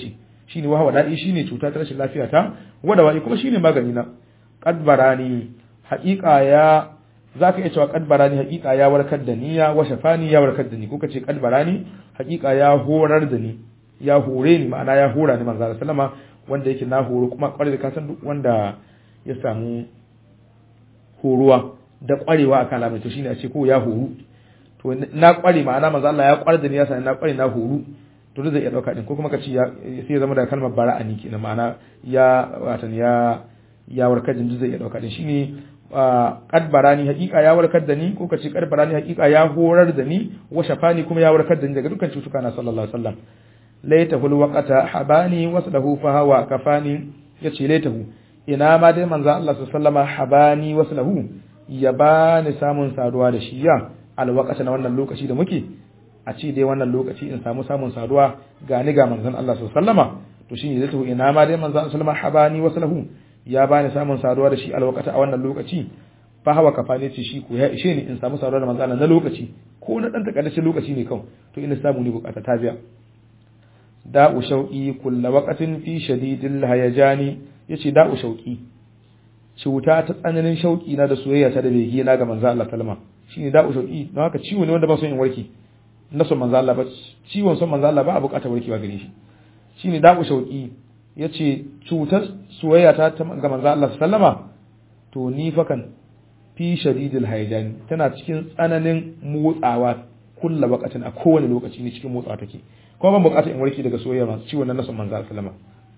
A: shine wahawa da'i shine cuta ta rashin lafiya ta wada wa'i kuma shine magani na qad barani haqiqa ya zaka iya cewa qad barani haqiqa ya warkar da ni ya wa shafani ya warkar da ni ko kace qad barani haqiqa ya horar da ni ya hore ni ma'ana ya hora ni manzo sallama wanda yake na horo kuma kwarai da kasan duk wanda ya samu horuwa da kwarewa akan al'amari to shine a ce ko ya horu to na kware ma'ana manzo Allah ya kware da ni ya sani na kware na horu to zai iya dauka din ko kuma ka ce sai ya zama da kalmar bara'ani kenan ma'ana ya watan ya ya warkar da zai iya dauka din shine qad barani haqiqa ya warkar da ni ko ka ce qad barani haqiqa ya horar da ni wa shafani kuma ya warkar da ni daga dukkan cutuka na sallallahu alaihi wasallam laitahu alwaqata habani waslahu fa hawa kafani yace laitahu ina ma dai manzo Allah sallallahu alaihi habani waslahu ya bani samun saduwa da shi ya alwaqata na wannan lokaci da muke a ce dai wannan lokaci in samu samun saduwa ga ni ga manzon Allah sallallahu to shine laitahu ina ma dai manzo Allah sallallahu habani waslahu ya bani samun saduwa da shi alwaqata a wannan lokaci fa hawa kafani ce shi ko ya ishe ni in samu saduwa da manzo Allah na lokaci ko na dan takaddacin lokaci ne kawai to ina samu ni bukata ta biya da'u shauƙi kulla waƙatin fi shadidil hayajani yace da'u shauƙi cuta ta tsananin shauƙi na da soyayya ta da bege na ga manzo Allah sallama shine da'u shauƙi don haka ciwo ne wanda ba son in warke na son manzo Allah ba ciwon son manzo Allah ba a buƙatar warkewa gare shi shine da'u shauƙi yace cutar soyayya ta ga manzo Allah sallama to ni fa kan fi shadidil hayajani tana cikin tsananin motsawa kulla waƙatin a kowane lokaci ne cikin motsawa take kuma ban bukatar in warke daga soyayya masu ciwon nan na son manzo sallama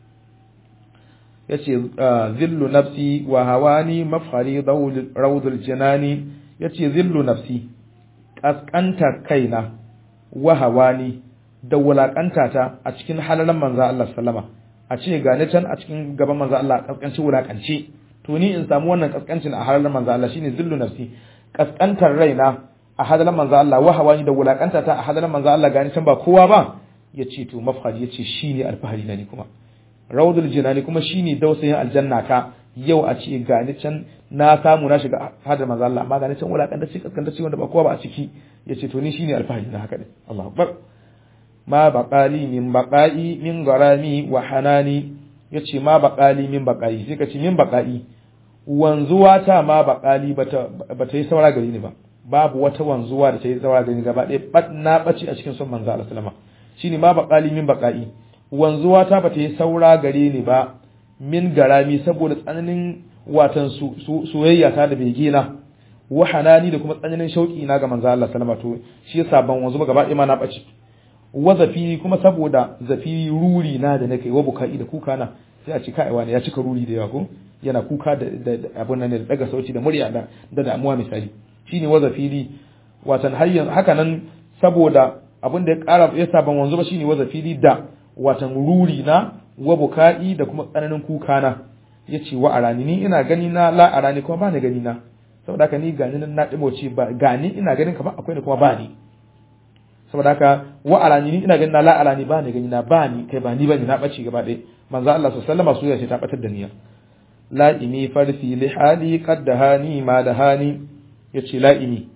A: yace zillu nafsi wa hawani mafhari rawdul janani yace zillu nafsi kaskanta kaina wa hawani da wulakanta ta a cikin halalan manzo Allah sallama a ce ga ni can a cikin gaban manzo Allah kaskanci wulakanci to ni in samu wannan kaskancin a halalan manzo Allah shine zillu nafsi kaskantar raina a hadalan manzo Allah wa hawani da wulakanta ta a hadalan manzo Allah gani can ba kowa ba ya ce to mafhari ya ce shi ne alfahari na ni kuma rawdul jinani kuma shi ne dausayin aljanna ta yau a ce gani can na samu na shiga hadar manzo Allah amma gani can wulakanta ce kaskanta ce wanda ba kowa ba a ciki ya ce to ni shi ne alfahari na haka din Allahu akbar ma baqali min baqai min garami wa hanani yace ma baqali min baqai sai ka ce min baqai wanzuwa ta ma baqali bata bata yi saura gari ni ba babu wata wanzuwa da ta yi saura gari ni gaba ɗaya na ɓace a cikin son manzo Allah sallama shine ma baqali min baqai wanzuwa ta bata yi saura gare ni ba min garami saboda tsananin watan soyayya ta da bege na wa hanani da kuma tsananin shauki na ga manzo Allah sallama to shi yasa ban wanzu ba gaba ɗaya ma na ɓace wa zafiri kuma saboda zafiri ruri na da nake wa bukai da kuka na sai a ce kai wani ya cika ruri da yawa ko yana kuka da abun nan da daga sauti da murya da da damuwa misali shine wa zafiri watan har yanzu haka nan saboda abin da ya ƙara ya saban wanzu ba shine waza fili da watan ruri na wa buka'i da kuma tsananin kuka na yace wa arani ni ina gani na la arani kuma ba ni gani na saboda haka ni gani na dimoce ba gani ina ganin kamar akwai ni kuma ba ni saboda haka wa arani ni ina gani na la arani ba ni gani na ba ni kai ba ni bane na bace gaba ɗaya manzo Allah sallallahu alaihi wasallam ta batar da niyya la'imi farfi li hali qad dahani ma dahani yace la'imi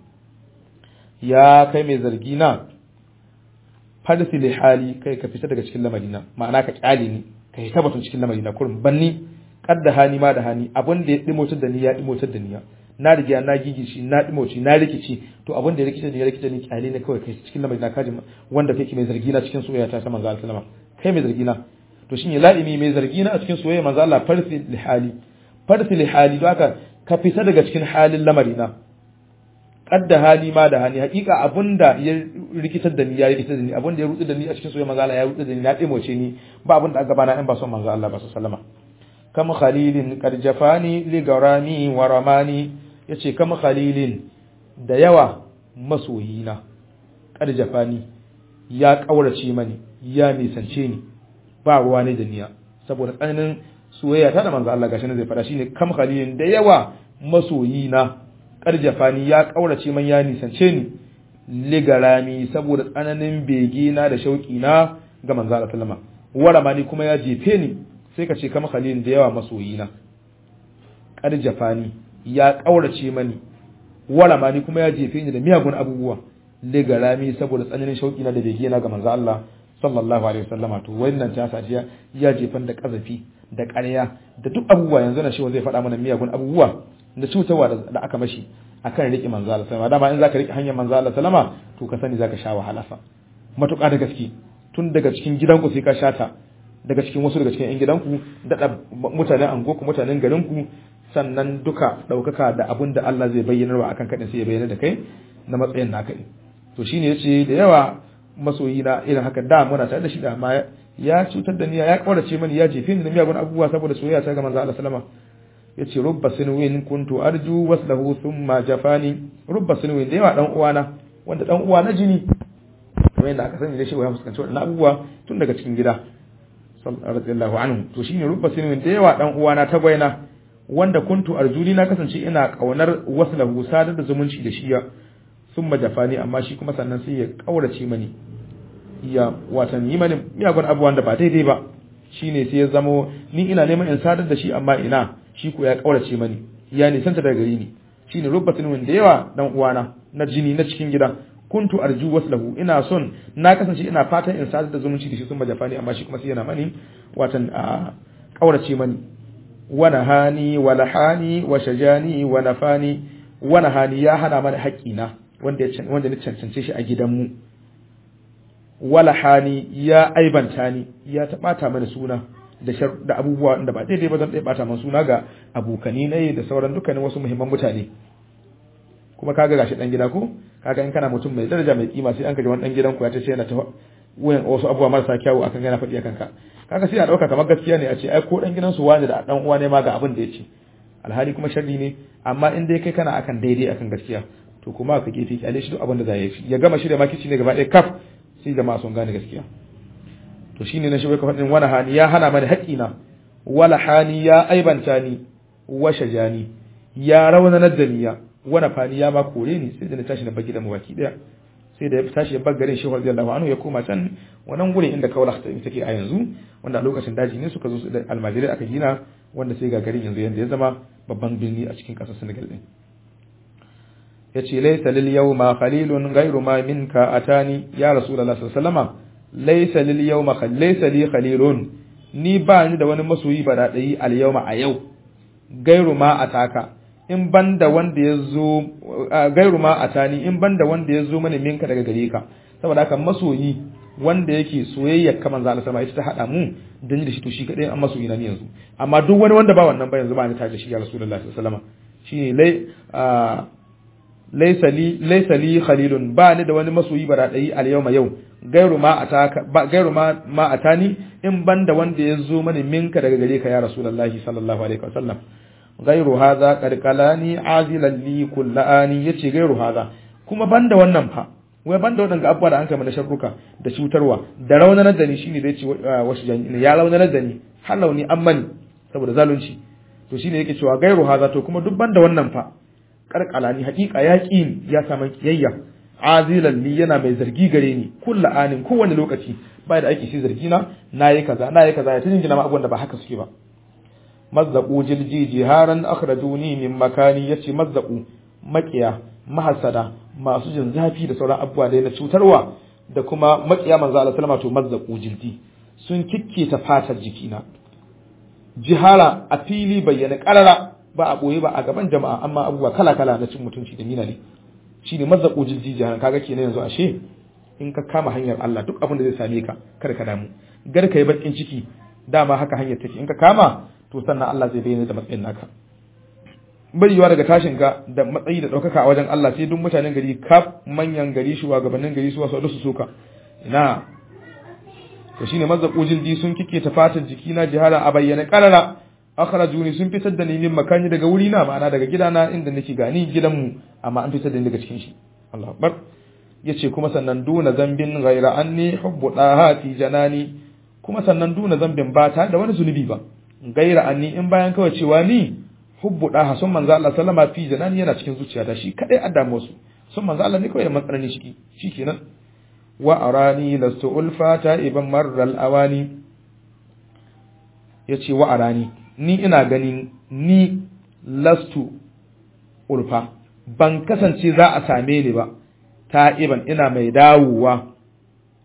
A: ya kai mai zargi na farsi li hali kai ka fita daga cikin lamarina ma'ana ka kyale ni ka hita batun cikin lamarina kurin banni kadda hani ma da hani abin da ya dimotar da ni ya dimotar da ni na riga na gigishi na dimoci na rikici to abin da ya rikita ni ya rikita ni kyale ne kawai kai cikin lamarina kaji wanda kake mai zargi na cikin soyayya ta manzo Allah sallama kai mai zargi na to shine la'imi mai zargi na a cikin soyayya manzo Allah farsi li hali farsi li hali don haka ka fita daga cikin halin lamarina kadda hali ma da hali hakika abunda ya rikitar da ni ya rikitar da ni abunda ya rutsu da ni a cikin soyayya manzo Allah ya rutsu da ni na dimoce ni ba abunda a gaba na in ba son manzo Allah ba sallama kam khalilin qad jafani li garami wa ramani yace kam khalilin da yawa masoyina qad jafani ya kaurace mani ya nisance ni ba ruwa ne da niya saboda tsananin soyayya ta da manzo Allah gashi ne zai fada shine kam khalilin da yawa masoyina karjafani ya kaurace man ya nisance ni ligarami saboda tsananin bege na da shauki na ga manzo Allah sallama waramani kuma ya jefe ni sai ka ce kama khalil da yawa masoyina karjafani ya kaurace mani waramani kuma ya jefe ni da miyagun abubuwa ligarami saboda tsananin shauki na da bege na ga manzo Allah sallallahu alaihi wasallama to wannan ta sa ya jefan da kazafi da ƙarya da duk abubuwa yanzu na shi zai faɗa mana miyagun abubuwa da cutarwa da aka mashi akan riƙe manzo Allah sallama dama in zaka riƙe hanyar manzo Allah sallama to ka sani zaka sha wahala fa matuƙa da gaske tun daga cikin gidanku sai ka shata daga cikin wasu daga cikin yan gidanku da mutanen angoku mutanen garinku sannan duka ɗaukaka da abun da Allah zai bayyana wa akan kaɗin sai ya bayyana da kai na matsayin naka ne to shine yace da yawa masoyi na irin haka da muna tare da shi da amma ya cutar da ni ya kaurace mani ya jefe ni da miyagun abubuwa saboda soyayya ta ga manzo Allah sallama yace rubba sinwin kuntu arju waslahu thumma jafani rubba sinwin da yawa dan uwana wanda dan uwa na jini kamar yadda aka sani da shi wa fuskanci wadannan abubuwa tun daga cikin gida radiyallahu anhu to shine rubba sinwin da yawa dan uwana ta gwaina wanda kuntu arjuli na kasance ina kaunar waslahu sadar da zumunci da shi ya thumma jafani amma shi kuma sannan sai ya kaurace mani ya watan yi mani miyagun abubuwan da ba daidai ba shine sai ya zamo ni ina neman in sadar da shi amma ina shi ko ya kaurace mani ya nisanta daga gari ni shine rubbatin wanda yawa dan uwana na jini na cikin gida kuntu arju waslahu ina son na kasance ina fatan in sadar da zumunci da shi sun majafani amma shi kuma sai yana mani watan a kaurace mani wa nahani wa lahani wa shajani wa nafani wa nahani ya hana mana haƙƙina wanda wanda ni cancance shi a gidanmu wala hani ya aibanta ni ya taɓata mana suna da da abubuwa da ba daidai ba zan ɗaya ɓata mana suna ga abokani na da sauran dukkanin wasu muhimman mutane kuma kaga gashi dan gida ko kaga in kana mutum mai daraja mai kima sai an kaji wani dan gidan ku ya tace yana ta wayan wasu abubuwa marasa kyawu akan yana faɗi akan ka kaga sai a dauka kamar gaskiya ne a ce ai ko dan gidan su wani da dan uwa ne ma ga abin da ya ce alhali kuma sharri ne amma in dai kai kana akan daidai akan gaskiya to kuma ka gefe kyale shi duk abin da za ya yi ya gama shirya makici ne gaba ɗaya kaf sai jama'a sun gane gaskiya to shine na shiga faɗin wani hani ya hana mani haƙina wala hani ya aibanta ni wa shajani ya raunanar da niya wani fani ya ma kore ni sai da na tashi na bar gidan baki daya sai da ya tashi ya bar garin shehu radiyallahu anhu ya koma can wannan gurin inda kaula ta take a yanzu wanda a lokacin daji ne suka zo da almajirai aka gina wanda sai ga garin yanzu yanda ya zama babban birni a cikin ƙasar Senegal din yace laysa lil yawma khalilun ghayru ma minka atani ya rasulullahi sallallahu alaihi wasallam laysa lil yawma laysa li khalilun ni ba ni da wani masoyi ba da dai al yawma a yau gairu ma ataka in banda wanda ya zo gairu ma atani in banda wanda ya zo mana minka daga gare ka saboda haka masoyi wanda yake soyayya kaman za sama ita ta hada mu da ni da shi to shi kadai an masoyi na ni yanzu amma duk wani wanda ba wannan ba yanzu ba ni tare da shi ya rasulullahi sallallahu alaihi wasallam shine lai laysa li laysa li khalilun ba ni da wani masoyi bara dai al yawma yau gairu ma ataka ba gairu ma ma atani in banda wanda ya zo mana minka daga gare ka ya rasulullahi sallallahu alaihi wasallam gairu hadha qad qalani azilan li kullani yace gairu hadha kuma banda wannan fa wai banda waɗanda abubuwa da an kai mana sharruka da cutarwa da raunanar da ni shine da yace wasu jami'i ya raunanar da ni har launi an mani saboda zalunci to shine yake cewa gairu haza to kuma duk banda wannan fa karkalani hakika ya ƙi ya samu kiyayya azilan li yana mai zargi gare ni kullu anin kowane lokaci bai da aiki shi zargi na nayi kaza nayi kaza ya tun gina ma abubuwan da ba haka suke ba mazzaqu jilji jiharan akhrajuni min makani yace mazzaqu makiya mahasada masu jin zafi da sauran abubuwa da na cutarwa da kuma makiya manzo Allah sallama to mazzaqu jildi sun kikkita fatar jikina jihara a fili bayyana karara ba a boye ba a gaban jama'a amma abubuwa kala kala na cin mutunci da mina ne shine mazzaqu jildi jiharan kaga kenan yanzu ashe in ka kama hanyar Allah duk abin da zai same ka kada ka damu gar ka yi bakin ciki dama haka hanyar take in ka kama to sannan Allah zai bayyana da matsayin naka bariwa daga tashin ka da matsayi da ɗaukaka a wajen Allah sai duk mutanen gari kaf manyan gari shugabannin gari su wasu su soka ina to shine mazzaqu jildi sun kike ta fatar jikina jihara a bayyana karara akhrajuni sun fitar da ni min makani daga wuri na ma'ana daga gidana inda nake gani gidanmu amma an fitar da ni daga cikin shi Allahu akbar yace kuma sannan duna zambin ghaira anni hubbu dahati janani kuma sannan duna zambin ba ta da wani zunubi ba gaira anni in bayan kawai cewa ni hubbu daha sun manzo Allah sallama fi janani yana cikin zuciyata shi kadai addamu su sun manzo Allah ne kawai da matsalani shi shikenan wa arani lastu ulfata iban marral awani yace wa arani ni ina ganin ni lastu ulfa ban kasance za a same ni ba ta'iban ina mai dawowa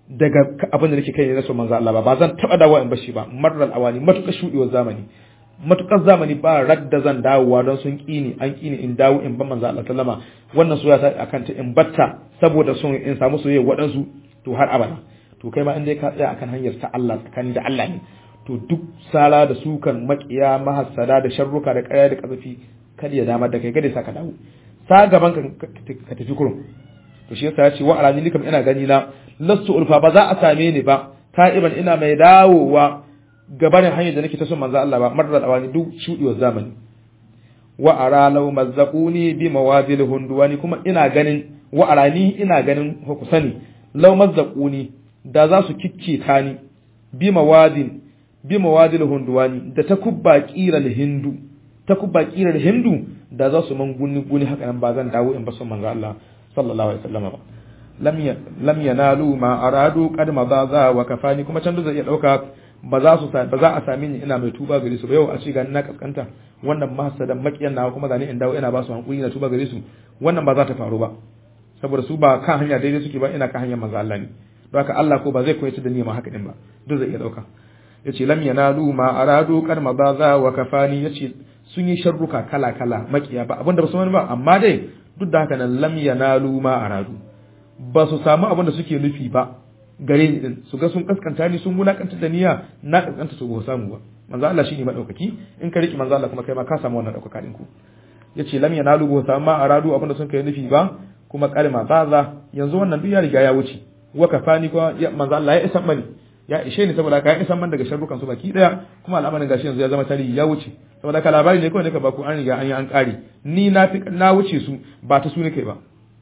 A: daga abin da nake kai ne na so manzo Allah ba ba zan taba dawo in bashi ba marral awani matukar shudewar zamani matukar zamani ba radda zan dawowa don sun kini an kini in dawo in ban manzo Allah sallama wannan soyayya ta akan ta in batta saboda son in samu soyayya waɗansu to har abada to kai ma in dai ka tsaya akan hanyar ta Allah tsakani da Allah ne to duk sala da sukan makiya mahassada da sharruka da ƙarya da kazafi kada ya damar da kai kada sa ka dawo sa gaban ka ka tafi kurum to shi yasa ya ce wa alani likam ina gani na lastu ulfa ba za a same ni ba ta'iban ina mai dawowa gabanin hanyar da nake ta son manzo Allah ba marar awani duk shudiwar zamani wa ara law mazzaquni bi mawadil hunduwani kuma ina ganin wa arani ina ganin ku sani law mazzaquni da za su kicce ta ni bi mawadin bi mawadil hunduwani da takubba qiral hindu takubba qiral hindu da za su man guni guni haka nan ba zan dawo in ba son manzo Allah sallallahu alaihi wasallam ba lam yanalu ma aradu qad madza wa kafani kuma can da zai iya dauka ba za su ba za a sami ni ina mai tuba gare su ba yau a ce gani na kaskanta wannan mahasadan makiyan nawa kuma gani in dawo ina ba su hankuri na tuba gare su wannan ba za ta faru ba saboda su ba kan hanya daidai suke ba ina kan hanyar manzo Allah ne don haka Allah ko ba zai koyi da ni ma haka din ba duk zai iya dauka yace lam yanalu ma aradu qad madza wa kafani yace sun yi sharruka kala kala makiya ba abinda ba su wani ba amma dai duk da haka nan lam yanalu ma aradu ba su samu abin da suke nufi ba gare ni din su ga sun kaskanta ni sun wulakanta da niyya na kaskanta su ba samu ba manzo Allah shine madaukaki in ka riki manzo Allah kuma kai ma ka samu wannan daukaka din ku yace lam yanalu ba samu ma aradu abin da sun kai nufi ba kuma kalma baza yanzu wannan duk ya riga ya wuce wa kafani ko manzo Allah ya isan mani ya ishe ni saboda ka ya isan man daga sharrukan su baki daya kuma al'amarin gashi yanzu ya zama tarihi ya wuce saboda ka labari ne kawai ne ka baku an riga an yi an kare ni na fi na wuce su ba ta su ne kai ba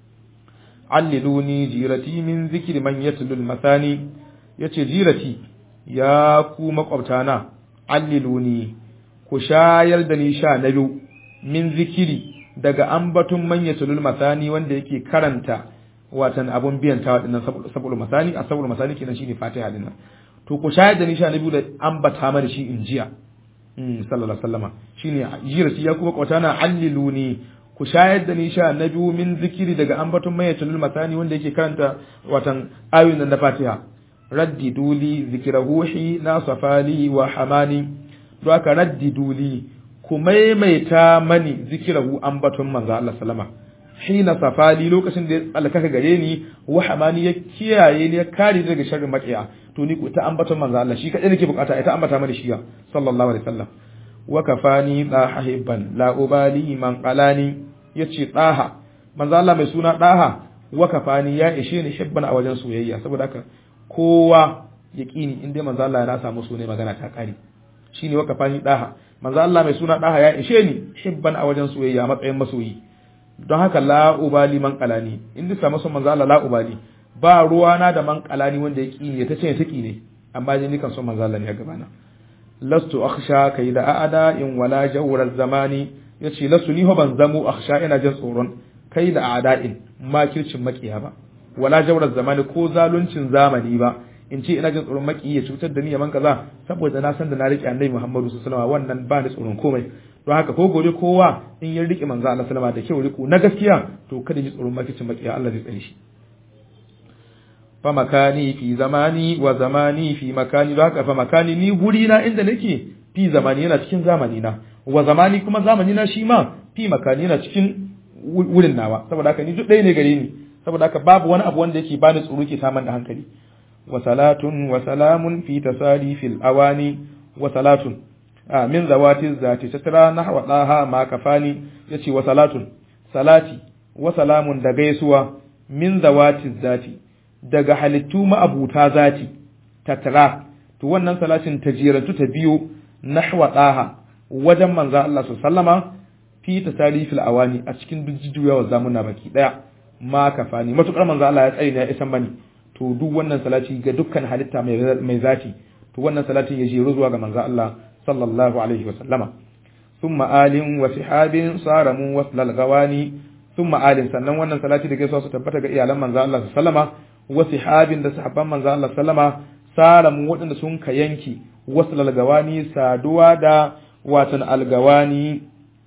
A: alliluni jirati min zikri man yatlul masani yace jirati ya ku makwabtana alliluni ku shayar da ni sha na biyu min zikiri daga ambatun man yatlul masani wanda yake karanta watan abun biyan tawa dinnan sabul masani a sabul masani kenan shine fatiha dinnan to ku shayar da ni sha na biyu da ambata mana shi injiya sallallahu alaihi wasallama shine jirati ya ku makwabtana alliluni ku shayar da ni sha na biyu min zikiri daga ambaton mayyacin masani wanda yake karanta watan ayoyin na Fatiha raddi duli zikira ruhi na safali wa hamani don haka raddi duli ku maimaita mani zikirahu ambaton manzo Allah sallama hina safali lokacin da ya tsalkaka gare ni wa hamani ya kiyaye ni ya kare daga sharrin makiya to ni ku ta ambaton manzo Allah shi kadai nake bukata ita ambata mani shi sallallahu alaihi wasallam wa kafani daha hibban la ubali man qalani yace daha manzo Allah mai suna daha wa kafani ya ishe ni hibban a wajen soyayya saboda haka kowa yaqini in dai manzo Allah ya samu so ne magana ta kare shine wa kafani daha manzo Allah mai suna daha ya ishe ni hibban a wajen soyayya matsayin masoyi don haka la ubali man qalani in dai samu son manzo Allah la ubali ba ruwana da man qalani wanda ya kini ya tace ta ne amma dai ni kan son manzo Allah ne a gabana lastu akhsha kai da a'ada in wala jawrar zamani yace lastu ni ho ban zamu akhsha ina jin tsoron kai da a'da'in makircin makiya ba wala jawrar zamani ko zaluncin zamani ba in ce ina jin tsoron maki ya cutar da ni yaman kaza saboda na san da na rike annabi Muhammadu sallallahu alaihi wasallam wannan ba ni tsoron komai don haka ko gobe kowa in ya rike manzo Allah sallama da kyau riko na gaskiya to kada ji tsoron makircin makiya Allah zai tsare shi fa makani fi zamani wa zamani fi makani don haka fa makani ni guri na inda nake fi zamani yana cikin zamani na wa zamani kuma zamani na shi ma fi makani yana cikin wurin nawa saboda haka ni duk ɗaya ne gare ni saboda haka babu wani abu wanda yake bani tsoro ke saman da hankali wa salatun wa salamun fi tasali fil awani wa salatun a min zawati zati tatra nahwa daha ma kafani yace wa salatun salati wa salamun da gaisuwa min zawati zati daga halittu ma'abuta zati tattara to wannan salatin ta jirantu ta biyo nahwa daha wajen manzo Allah sallama fi tasarifil awani a cikin jujjuyawa zamuna baki daya ma kafani matukar manzo Allah ya tsare ne ya isan bani to duk wannan salati ga dukkan halitta mai mai zati to wannan salatin ya jero zuwa ga manzo Allah sallallahu alaihi wa sallama thumma alin wa sihabin saramu waslal gawani thumma alin sannan wannan salati da gaisuwa su tabbata ga iyalan manzo Allah sallama wa sihabin da sahabban manzo Allah sallama salamu waɗanda sun ka yanki wasu lalgawani saduwa da watan algawani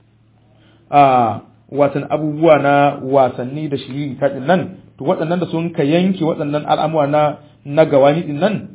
A: a watan abubuwa na wasanni da shiri taɗin nan to waɗannan da sun ka yanki waɗannan al'amura na na gawani din nan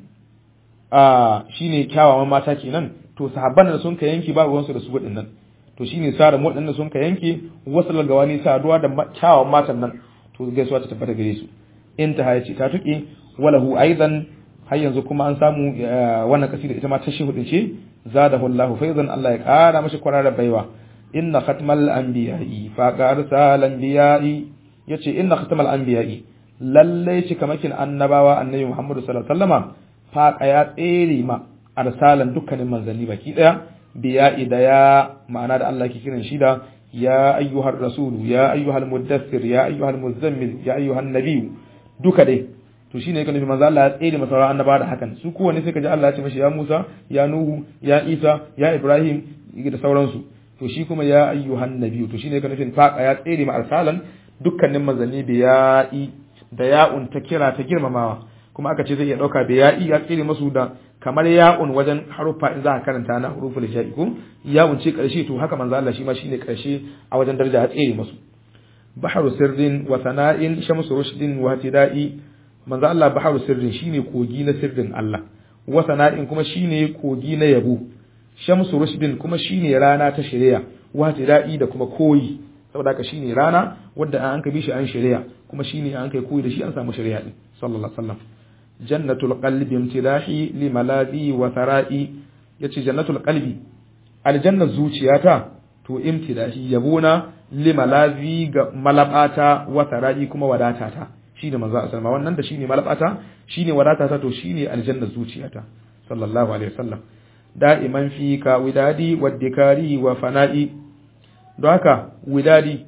A: a shine kyawawan mata kenan to sahabban da sun ka yanke ba ruwansu da su din nan to shine sara waɗanda sun ka yanke wasu gawani saduwa da kyawawan matan nan to gaisuwa ta tabbata gare su in ta hayace ta tuke walahu aidan har yanzu kuma an samu wannan kasida ita ma ta shi hudu ce zadahu Allahu faizan Allah ya kara mashi kwarara baiwa inna khatmal anbiya'i fa qarsal anbiya'i yace inna khatmal anbiya'i lalle shi kamakin annabawa annabi Muhammadu sallallahu alaihi wasallama fa ya tsere ma arsalan dukkanin manzanni baki daya biya'i da ya ma'ana da Allah ke kiran shi da ya ayyuhar rasulu ya ayyuhal muddathir ya ayyuhal muzammil ya ayyuhan nabiyyu duka dai to shine yake nufi manzo Allah ya tsere masa sauran annabawa da hakan su kowanne sai kaji Allah ya ce mashi ya Musa ya Nuhu ya Isa ya Ibrahim da sauransu to shi kuma ya ayyuhan nabiyyu to shine yake nufin faqa ya tsere ma arsalan dukkanin manzanni biya'i da ya'un ta kira ta girmamawa kuma aka ce zai iya dauka biya'i ya tsere masu da kamar ya'un wajen haruffa in za ka karanta na huruful sha'i ko ya'un ce karshe to haka manzo Allah shi ma shine karshe a wajen daraja ya tsere masu baharu sirrin wa sana'in shamsu rushdin wa tida'i manzo Allah baharu sirrin shine kogi na sirrin Allah wa sana'in kuma shine kogi na yabo shamsu rushdin kuma shine rana ta shari'a wa tida'i da kuma koyi saboda haka shine rana wanda an ka bi shi an shari'a kuma shine an kai koyi da shi an samu shari'a din sallallahu alaihi wasallam jannatul qalbi imtidahi li maladi wa thara'i yace jannatul qalbi aljanna zuciyata to imtidahi yabona li malazi ga malabata wa thara'i kuma wadatata shine manzo sallama wannan da shine malabata shine wadatata to shine aljanna zuciyata sallallahu alaihi wasallam da'iman fika widadi waddikari wa fana'i don haka widadi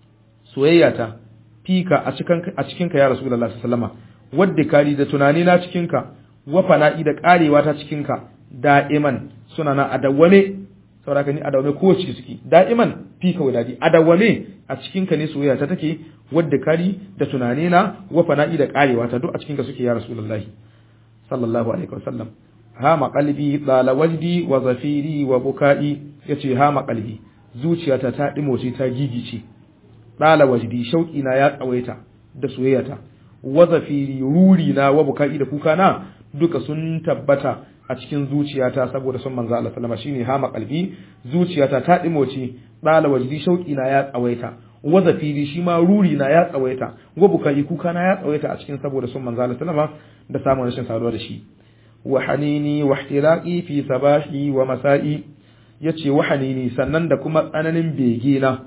A: soyayyata fika a cikin a cikin ka ya rasulullahi sallallahu alaihi wadda kari da tunani na cikinka wa fana'i da karewa ta cikinka da'iman suna na adawwame saboda ni adawwame ko ci suke da'iman fi ka wadadi adawwame a cikinka ne soyayya ta take wadda kari da tunani na wa fana'i da karewa ta duk a cikinka suke ya rasulullahi sallallahu alaihi wasallam hama qalbi dala wajdi wa zafiri wa buka'i yace hama qalbi zuciyata ta dimoce ta gigice dala wajdi shauki na ya tsawaita da soyayyata wazafiri ruri na wa bukai da kuka na duka sun tabbata a cikin zuciyata saboda son manzo Allah sallama shine hama kalbi zuciyata ta dimoce dala wajdi shauki na ya tsawaita wazafiri shi ma ruri na ya tsawaita wa bukai kuka na ya tsawaita a cikin saboda son manzo Allah sallama da samun rashin saduwa da shi wa hanini wa ihtiraqi fi sabahi wa masa'i yace wa hanini sannan da kuma tsananin bege na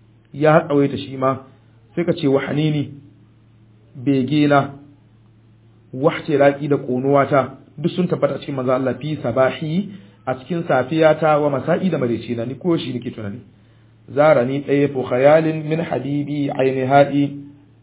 A: ya tsawaita shi ma sai ka ce wa hanini begena wahce raki da konuwata duk sun tabbata cikin manzo Allah fi sabahi a cikin safiyata wa masa'i da marece na ni ko shi nake tunani zarani tsaye fu khayalin min habibi aini hadi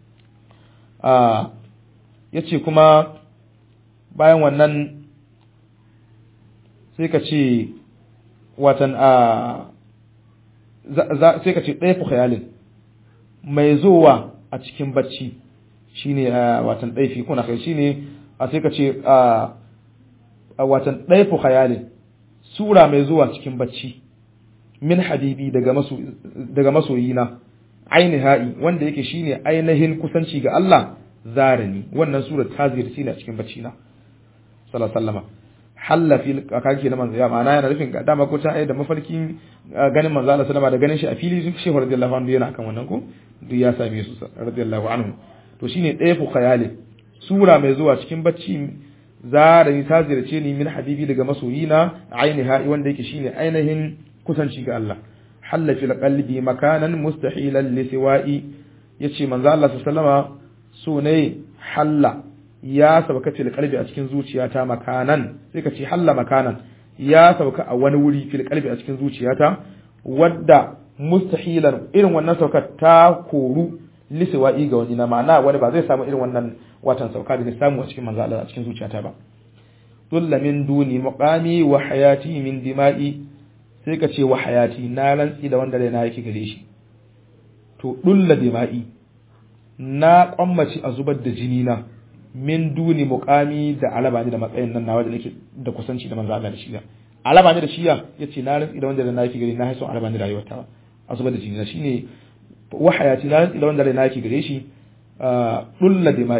A: a yace kuma bayan wannan sai ka ce watan a sai ka ce tsaye fu khayalin mai zuwa a cikin bacci shine watan ɗaifi kuna kai shine a sai ka ce a watan ɗaifu khayalin sura mai zuwa cikin bacci min habibi daga maso daga masoyina ainiha'i wanda yake shine ainihin kusanci ga Allah zarani wannan sura ta ziyarci ne a cikin bacci na sallallahu alaihi wasallam halla fil kake na manzo ya ma'ana yana nufin ga dama ko ta ayi da mafarkin ganin manzo Allah sallama da ganin shi a fili sun shehu radiyallahu anhu yana kan wannan ko duk ya same su radiyallahu anhu to shine ɗaya fu khayali sura mai zuwa cikin bacci zara ni ta ziyarce ni min habibi daga masoyina ainiha wanda yake shine ainihin kusanci ga Allah halla fil qalbi makanan mustahilan li siwa'i yace manzo Allah sallama so ne halla ya sauka fil qalbi a cikin zuciyata makanan sai ka ce halla makanan ya sauka a wani wuri fil qalbi a cikin zuciyata wadda mustahilan irin wannan saukar ta koru lisiwa'i ga wani na ma'ana wani ba zai samu irin wannan watan sauka da samu a cikin manzo Allah a cikin zuciyata ba dulla min duni muqami wa hayati min dima'i sai ka ce wa hayati na rantsi da wanda raina yake gare shi to dulla dima'i na kwammaci a zubar da jini na min duni muqami da alaba ne da matsayin nan nawa da nake da kusanci da manzo Allah da shi alaba ne da shi yace na rantsi da wanda raina yake gare na haiso alaba ne da rayuwata a zubar da jini na shine wahayati na rantsi da wanda raina yake gare shi dulla dima'i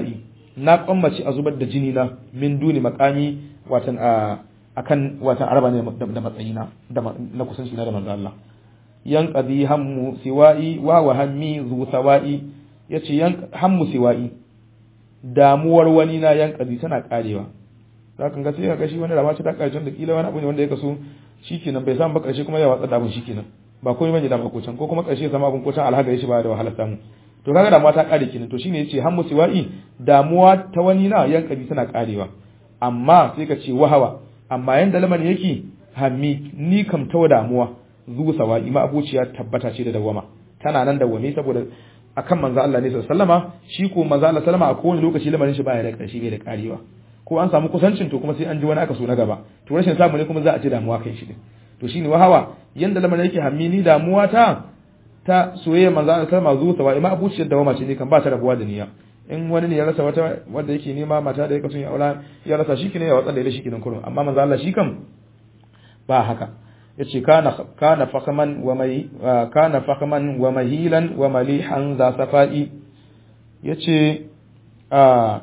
A: na kwammace a zubar da jini na min duni makami watan a akan watan araba ne da matsayina da na kusanci na da manzo Allah yan qadi hammu siwa'i wa wa hammi zu sawa'i yace yan hammu siwa'i damuwar wani na yan qadi tana karewa zaka ga sai ka shi wani rama ce ta karshen da kila wani abu ne wanda ya kaso shikenan bai samu ba karshe kuma ya watsa da abun shikenan ba komai bane da ba kocan ko kuma karshe ya samu abun kocan alhaga shi ba da wahala samu to kaga damuwa ta kare kenan to shine yace hammu siwa'i damuwa ta wani na yan qadi tana karewa amma sai ka ce wahawa amma yanda lamarin yake hammi ni kam ta damuwa zu sawa'i ma abuciya tabbata ce da dawama tana nan dawame saboda akan manzo Allah ne sallama shi ko manzo Allah sallama a kowane lokaci lamarin shi baya da karshe bai da karewa ko an samu kusancin to kuma sai an ji wani aka so na gaba to rashin samu ne kuma za a ci damuwa kai shi din to shine wahawa yanda lamarin yake hammi ni damuwa ta ta soyayya manzo Allah sallama zu sawa'i ma abuciyar dawama ce ne kan ba ta rabuwa da niyya in wani ne ya rasa wata wanda yake nema mata da yake son ya aura ya rasa shi kine ya watsa da shi kinan kurun amma manzo Allah shi kam ba haka yace kana kana fakaman wa mai kana fakaman wa mahilan wa malihan za safai yace a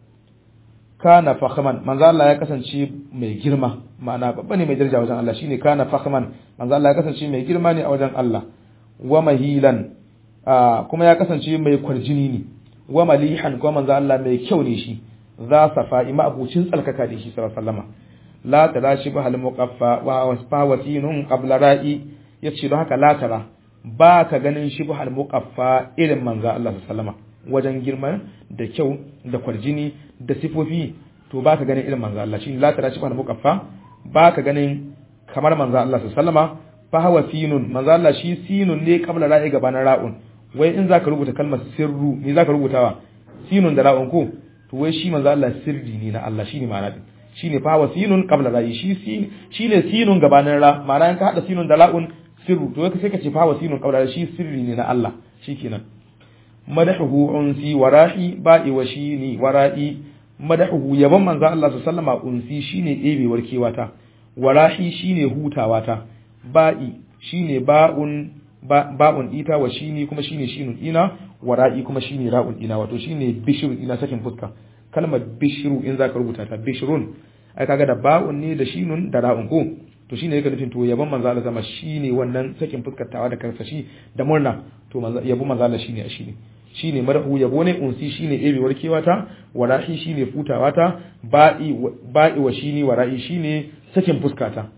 A: kana fakaman manzo Allah ya kasance mai girma ma'ana babba ne mai daraja wajen Allah shine kana fakaman manzo Allah ya kasance mai girma ne a wajen Allah wa mahilan kuma ya kasance mai kwarjini ne wa malihan kuma manzo Allah mai kyau ne shi za safa'i ma abucin tsalkaka da shi sallallahu alaihi wasallam la tara shi ba hal muqaffa wa wasfa wasinun qabla ra'i yace don haka la tara ba ka ganin shi ba hal muqaffa irin manzo Allah sallallahu alaihi wasallam wajen girma da kyau da kwarjini da sifofi to ba ka ganin irin manzo Allah shi la tara shi ba hal muqaffa ba ka ganin kamar manzo Allah sallallahu alaihi wasallam fa hawa sinun manzo Allah shi sinun ne qabla ra'i gabanin ra'un wai in zaka rubuta kalmar sirru me zaka rubutawa sinun da ra'un ko to wai shi manzo Allah sirri ne na Allah shine ma'ana din shine fa wa sinun qabla ra'i shi shine sinun gabanin ra ma'ana in ka hada sinun da ra'un sirru to sai ka ce fa wa sinun qabla ra'i shi sirri ne na Allah shikenan madahu unsi warahi ba'i wa shini wara'i madahu yaban manzo Allah sallallahu alaihi unsi shine ɗebewar kewata warahi shine hutawata ba'i shine ba'un ba'un ita wa shini kuma shine shinun ina wa ra'i kuma shine ra'un ina wato shine bishru ina sakin fuska kalmar bishru in zaka rubuta ta bishrun ai kaga da ba'un ne da shinun da ra'un ko to shine yake nufin to yabon manzo Allah sama shine wannan sakin fuskar tawa da karsashi da murna to manzo yabo manzo Allah shine a shine shine mar'u yabo ne unsi shine ebewar kewata wa ra'i shine futawata ba'i ba'i wa shini wa ra'i shine sakin fuskata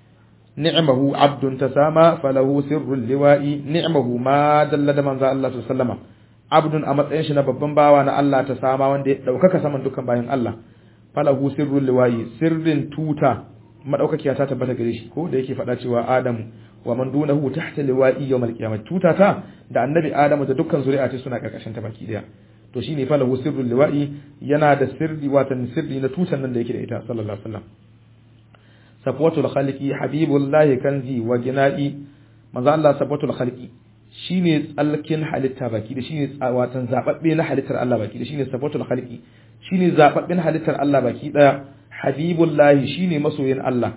A: ni'mahu abdun tasama falahu sirrul liwa'i ni'mahu ma dalla da manzo Allah sallama abdun a matsayin shi na babban bawa na Allah ta sama wanda ya daukaka saman dukkan bayan Allah falahu sirrul liwa'i sirrin tuta madaukakiya ta tabbata gare shi ko da yake faɗa cewa Adamu wa man dunahu tahta liwa'i yawmal qiyamah tuta ta da annabi Adamu da dukkan zuri'a ce suna karkashin ta baki daya to shine falahu sirrul liwa'i yana da sirri watan sirri na tutan nan da yake da ita sallallahu alaihi wasallam safwatul khaliqi habibullahi kanzi wa gina'i manzo Allah safwatul khaliqi shine tsalkin halitta baki da shine watan zababbe na halittar Allah baki da shine safwatul khaliqi shine zababben halittar Allah baki daya habibullahi shine masoyin Allah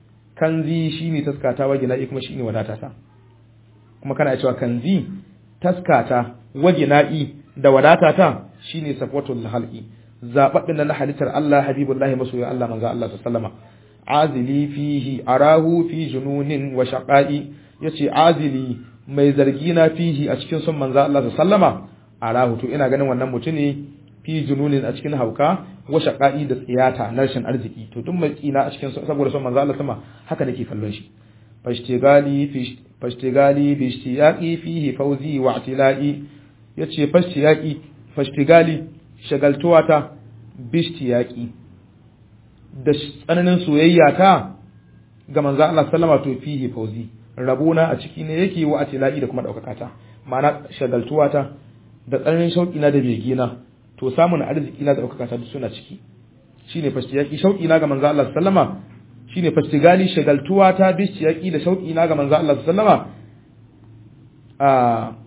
A: kanzi shine taskata wa gina'i kuma shine wadatata kuma kana cewa kanzi taskata wa gina'i da wadatata shine safwatul khaliqi zababben na halittar Allah habibullahi masoyin Allah manzo Allah sallallahu alaihi wasallama azili fihi arahu fi jununin wa shaqa'i yace azili mai zargi na fihi a cikin son manzo Allah sallama arahu to ina ganin wannan mutune fi jununin a cikin hauka wa shaqa'i da tsiyata na rashin arziki to duk mai tsina a cikin saboda son manzo Allah sama haka nake kallon shi fashtigali fi fashtigali bi ishtiyaqi fihi fawzi wa atilai yace fashtiyaqi fashtigali shagaltuwata bi ishtiyaqi da tsananin soyayya ta ga manzo Allah sallama to fihi fauzi rabona a ciki ne yake wa atilai da kuma daukaka ta ma'ana shagaltuwa ta da tsananin shauki na da bege na to samun arziki na da daukaka ta duk suna ciki shine fashtiyaki shauki na ga manzo Allah sallama shine fashtigali shagaltuwa ta bishiyaki da shauki na ga manzo Allah sallama a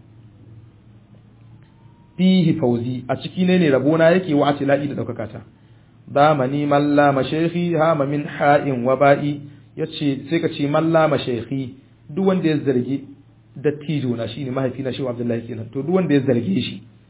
A: fihi fauzi a ciki ne ne rabona yake wa atilai da daukaka ta damani malla mashayikhi hama min ha'in wa ba'i yace sai ka ce malla mashayikhi duk wanda ya zargi dattijo na shine mahaifi na shehu Abdullahi kenan to duk wanda ya zarge shi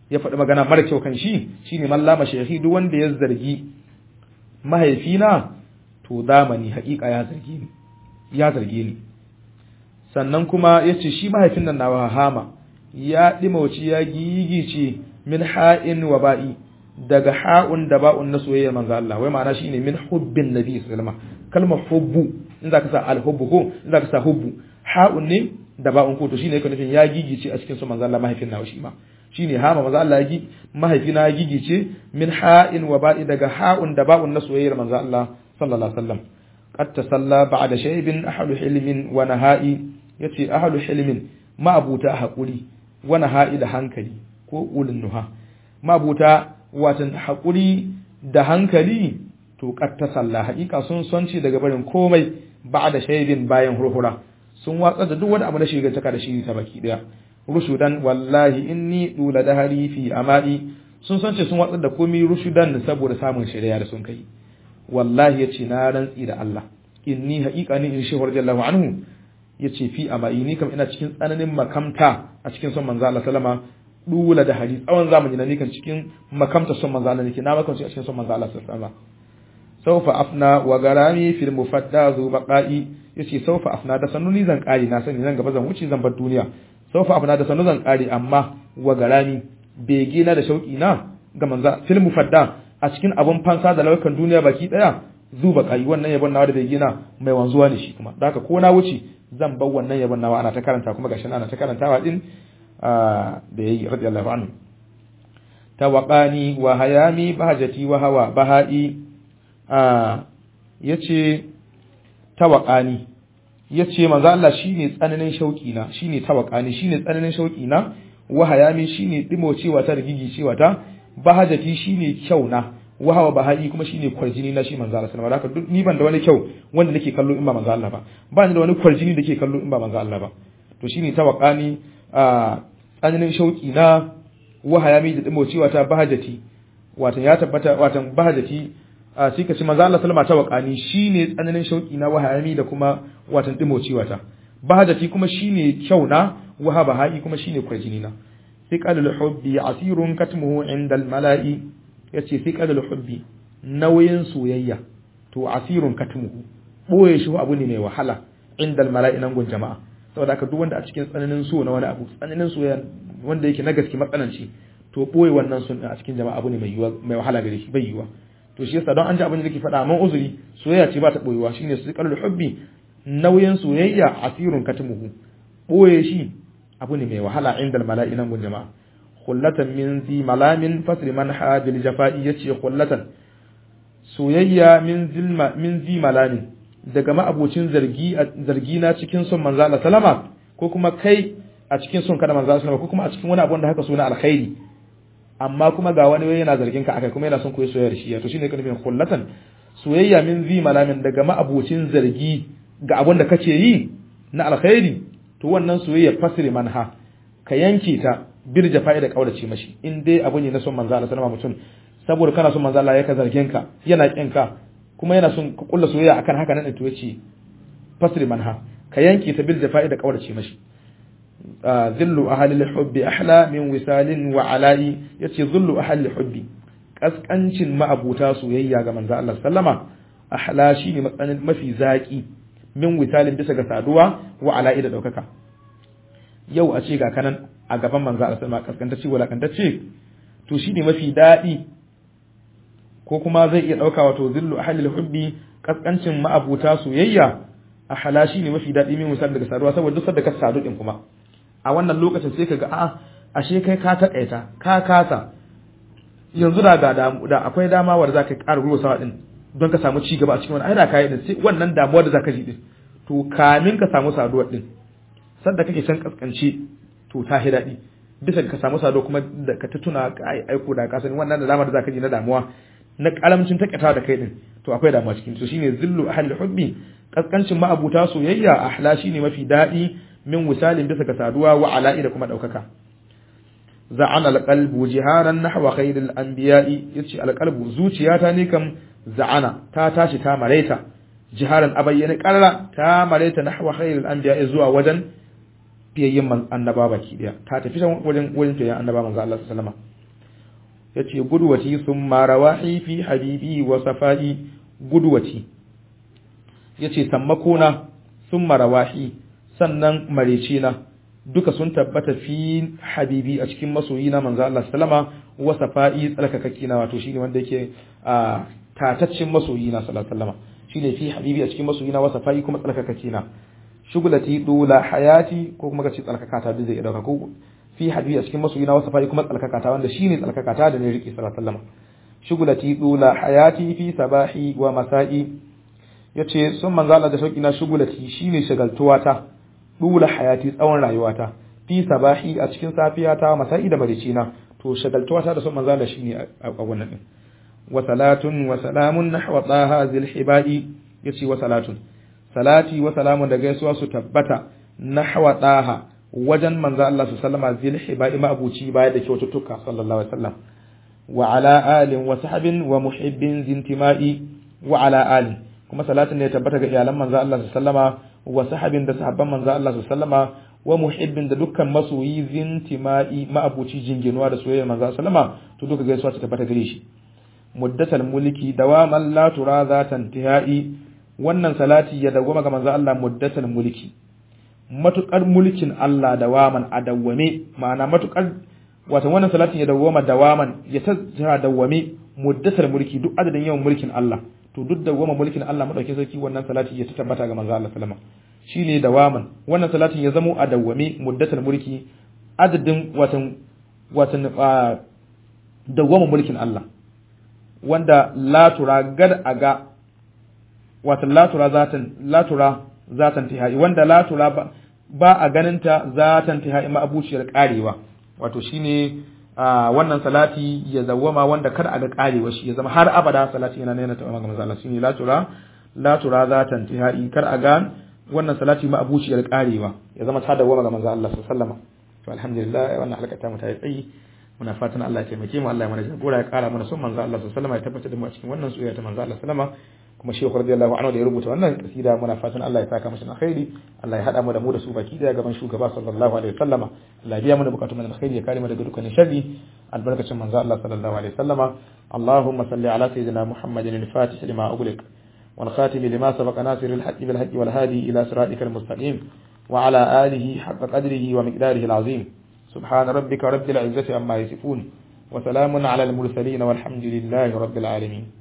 A: ya faɗi magana mara kyau kan shi shine mallama shehi duk wanda ya zargi mahaifina to zamani haƙiƙa ya zarge ni ya zarge ni sannan kuma yace shi mahaifin nan nawa hama ya dimauci ya gigice min ha'in wa ba'i daga ha'un da ba'un na soyayya manzo Allah wai ma'ana shine min hubbin nabi sallallahu alaihi wasallam kalmar hubbu in zaka sa al-hubbu ko in zaka sa hubbu ha'un ne da ba'un ko to shine yake nufin ya gigice a cikin su manzo Allah mahaifin nawa shi ma shine hama manzo Allah ya gi mahaifina ya gigice min ha'in wa ba'i daga ha'un da ba'un na soyayyar manzo Allah sallallahu alaihi wasallam qad tasalla ba'da shaybin ahlu hilmin wa naha'i yace ahlu hilmin ma'abuta hakuri wa naha'i da hankali ko ulun nuha ma'abuta watan hakuri da hankali to qad tasalla haƙiƙa sun sonci daga barin komai ba'da shaybin bayan hurhura sun watsa da duk wani abu na shiga taka da shi ta baki daya rushudan wallahi inni dula dahari fi amai sun san ce sun watsar da komai rushudan saboda samun shari'a da sun kai wallahi yace na rantsi da Allah inni haqiqa ni in shehu radiyallahu anhu yace fi amai ni kam ina cikin tsananin makamta a cikin son manzo Allah sallama dula da hari tsawon zamani na ni kan cikin makamta son manzo Allah nake na makamci a cikin son manzo Allah sallama saufa afna wa garami fil mufadda zu baqa'i yace saufa afna da sannu ni zan kare na sani zan gaba zan wuce zan bar duniya saufa afna da sannu zan kare amma wa garami bege na da shauki na ga manza fil mufadda a cikin abun fansa da laukan duniya baki daya zu baqa'i wannan yabon nawa da bege na mai wanzuwa ne shi kuma da haka ko na wuce zan bar wannan yabon nawa ana ta karanta kuma gashi ana ta karantawa din da yayi radiyallahu anhu tawaqani wa hayami bahajati wa hawa bahai ya ce tawaƙani ya ce manzo Allah shi ne tsananin shauƙina shi ne tawaƙani shi ne tsananin shauƙina wahayami shi ne ɗimocewa ta rigigi cewa ta bahajati shi ne kyau na wahawa baha'i kuma shi ne kwarjini na shi manzo Allah sallallahu alaihi wasallam ni ban da wani kyau wanda nake kallo in ba manzo Allah ba ba ni da wani kwarjini da ke kallo in ba manzo Allah ba to shi ne tawaƙani tsananin shauƙina wahayami da ɗimocewa ta bahajati watan ya tabbata watan bahajati a sai ka ce manzo Allah sallama ta wakani shine tsananin shauki na wahayami da kuma watan dimocewa ta bahajati kuma shine kyau na wahaba ha'i kuma shine kwarjini na sai qalul hubbi asirun katmuhu inda al mala'i yace sai qalul hubbi nauyin soyayya to asirun katmuhu boye shi abu ne mai wahala inda al mala'i nan gun jama'a saboda haka duk wanda a cikin tsananin so na wani abu tsananin soyayya wanda yake na gaske matsananci to boye wannan sun a cikin jama'a abu ne mai mai wahala gare shi bai yiwa to shi yasa don an ji abin da nake faɗa man uzuri soyayya ce ba ta boyewa shine su qalul hubbi nauyin soyayya asirun katmuhu boye shi abu ne mai wahala inda mala'i nan gun jama'a khullatan min zi malamin fasri man hadil jafa'i yace khullatan soyayya min zilma min zi malamin daga ma'abocin zargi zargi na cikin son manzo Allah sallama ko kuma kai a cikin son kada manzo Allah sallama ko kuma a cikin wani abu da haka suna alkhairi amma kuma ga wani yana zargin ka akai kuma yana son koyi soyayya da shi to shine kan nufin khullatan soyayya min zi malamin daga ma'abocin zargi ga abin da kace yi na alkhairi to wannan soyayya fasri manha ka yanke ta bir jafa'i da kaurace mashi in dai abu ne na son manzo Allah sallama mutum saboda kana son manzo Allah ya ka zargin ka yana kin ka kuma yana son ka kulla soyayya akan haka nan to yace fasri manha ka yanke ta bil jafa'i da kaurace mashi zillu ahli hubbi ahla min wisalin wa ala'i yace zillu ahli hubbi kaskancin ma'abuta soyayya ga manzo Allah sallama ahla shine matsanin mafi zaki min wisalin bisa ga saduwa wa ala'i da daukaka yau a ce ga kanan a gaban manzo Allah sallama kaskantacce walakantacce to shine mafi dadi ko kuma zai iya dauka wato zillu ahli hubbi kaskancin ma'abuta soyayya ahla shine mafi dadi min wisalin daga saduwa saboda duk sadda ka sadu din kuma a wannan lokacin sai ka ga a'a ashe kai ka takaita ka kasa yanzu da ga da akwai dama wanda zaka ƙara ruwa sawa din don ka samu ci gaba a cikin wannan ai da kai din sai wannan damuwar da zaka ji din to kamin ka samu saduwar din sanda kake can kaskance to ta hi daɗi bisa ka samu saduwa kuma da ka ta tuna ka aiko da ka sani wannan da dama da zaka ji na damuwa na karamcin takaitawa da kai din to akwai damuwa cikin to shine zillu ahli hubbi kaskancin ma'abuta soyayya ahla shine mafi daɗi min wisalin bisa ga saduwa wa ala'i da kuma ɗaukaka za'an alqalbu jiharan nahwa khairil anbiya'i yace alqalbu zuciyata ne kam za'ana ta tashi ta mareta jiharan abayyana qarra ta mareta nahwa khairil anbiya'i zuwa wajen fiyayyen annaba baki daya ta tafi wajen wajen fiyayyen annaba manzo Allah sallallahu alaihi wasallam yace gudwati thumma rawahi fi habibi wa safai gudwati yace sammakona thumma rawahi sannan marecina duka sun tabbata fi habibi a cikin masoyina manzo Allah sallama wa safai tsalkakakkina wato shine wanda yake a tataccin masoyina sallallahu alaihi wasallam shine fi habibi a cikin masoyina wa safai kuma tsalkakakkina shugulati dula hayati ko kuma kace tsalkakata duk zai dauka ko fi habibi a cikin masoyina wa safai kuma tsalkakata wanda shine tsalkakata da ne riki sallallahu alaihi wasallam shugulati dula hayati fi sabahi wa masa'i yace sun manzo Allah da sauki na shugulati shine shagaltuwata dula hayati tsawon rayuwata fi sabahi a cikin safiyata masa'i da maricina to shagaltuwata da sun manzo Allah shine a wannan din wa salatun wa salamun nahwa taha zil hibai yace wa salatun salati wa salamun da gaisuwa su tabbata nahwa taha wajen manzo Allah su sallama zil hibai ma abuci baya da kyaututtuka sallallahu alaihi wasallam wa ala alin wa sahbin wa muhibbin zintimai wa ala alin kuma salatin ne ya tabbata ga iyalan manzo Allah su sallama wa sahabin da sahabban manzo Allah su sallama wa muhibbin da dukkan masoyi zintimai ma abuci jinginuwa da soyayya manzo sallama to duka gaisuwa ta tabbata gare shi muddatal mulki dawaman la tura zatan tihai wannan salati ya dawwama ga manzo Allah muddatal mulki matukar mulkin Allah dawaman a dawwame ma'ana matukar wato wannan salatin ya dawwama dawaman ya ta dawwame muddatal mulki duk adadin yawan mulkin Allah to duk dawwama mulkin Allah madauke sarki wannan salati ya tabbata ga manzo Allah sallama shine dawaman wannan salatin ya zamo a dawwame muddatal mulki adadin watan watan dawwama mulkin Allah wanda latura gad a ga wata latura zatan latura zatan tihai wanda latura ba, ba a ganinta zatan tihai ma'abuciyar karewa wato shine a wannan salati ya zawwama wanda kada a ga karewa shi ya zama har abada salati yana nuna ta ga manzo Allah shine latura latura zatan tihai kar a ga wannan salati ma'abuciyar karewa ya zama ta dawwama ga manzo Allah sallallahu alaihi wasallam to alhamdulillah wannan halaka ta mu ta yi tsayi muna fatan Allah ya taimake mu Allah ya mana jagora ya kara mana son manzo Allah sallallahu alaihi wasallam ya tabbatar da mu a cikin wannan soyayya ta manzo Allah sallama kuma shehu radiyallahu anhu da ya rubuta wannan kasida muna fatan Allah ya saka masa alkhairi Allah ya hada mu da mu da su baki daya gaban shugaba sallallahu alaihi wasallama Allah ya biya mu da bukatun mu alkhairi ya kare mu daga dukkanin sharri albarkacin manzo Allah sallallahu alaihi wasallama Allahumma salli ala sayyidina Muhammadin al-fatih lima ughliq wal khatim lima sabaqa nasir al-haqqi bil haqqi wal hadi ila siratikal mustaqim wa ala alihi haqqa qadrihi wa miqdarihi al-azim سبحان ربك رب العزة عما يصفون وسلام على المرسلين والحمد لله رب العالمين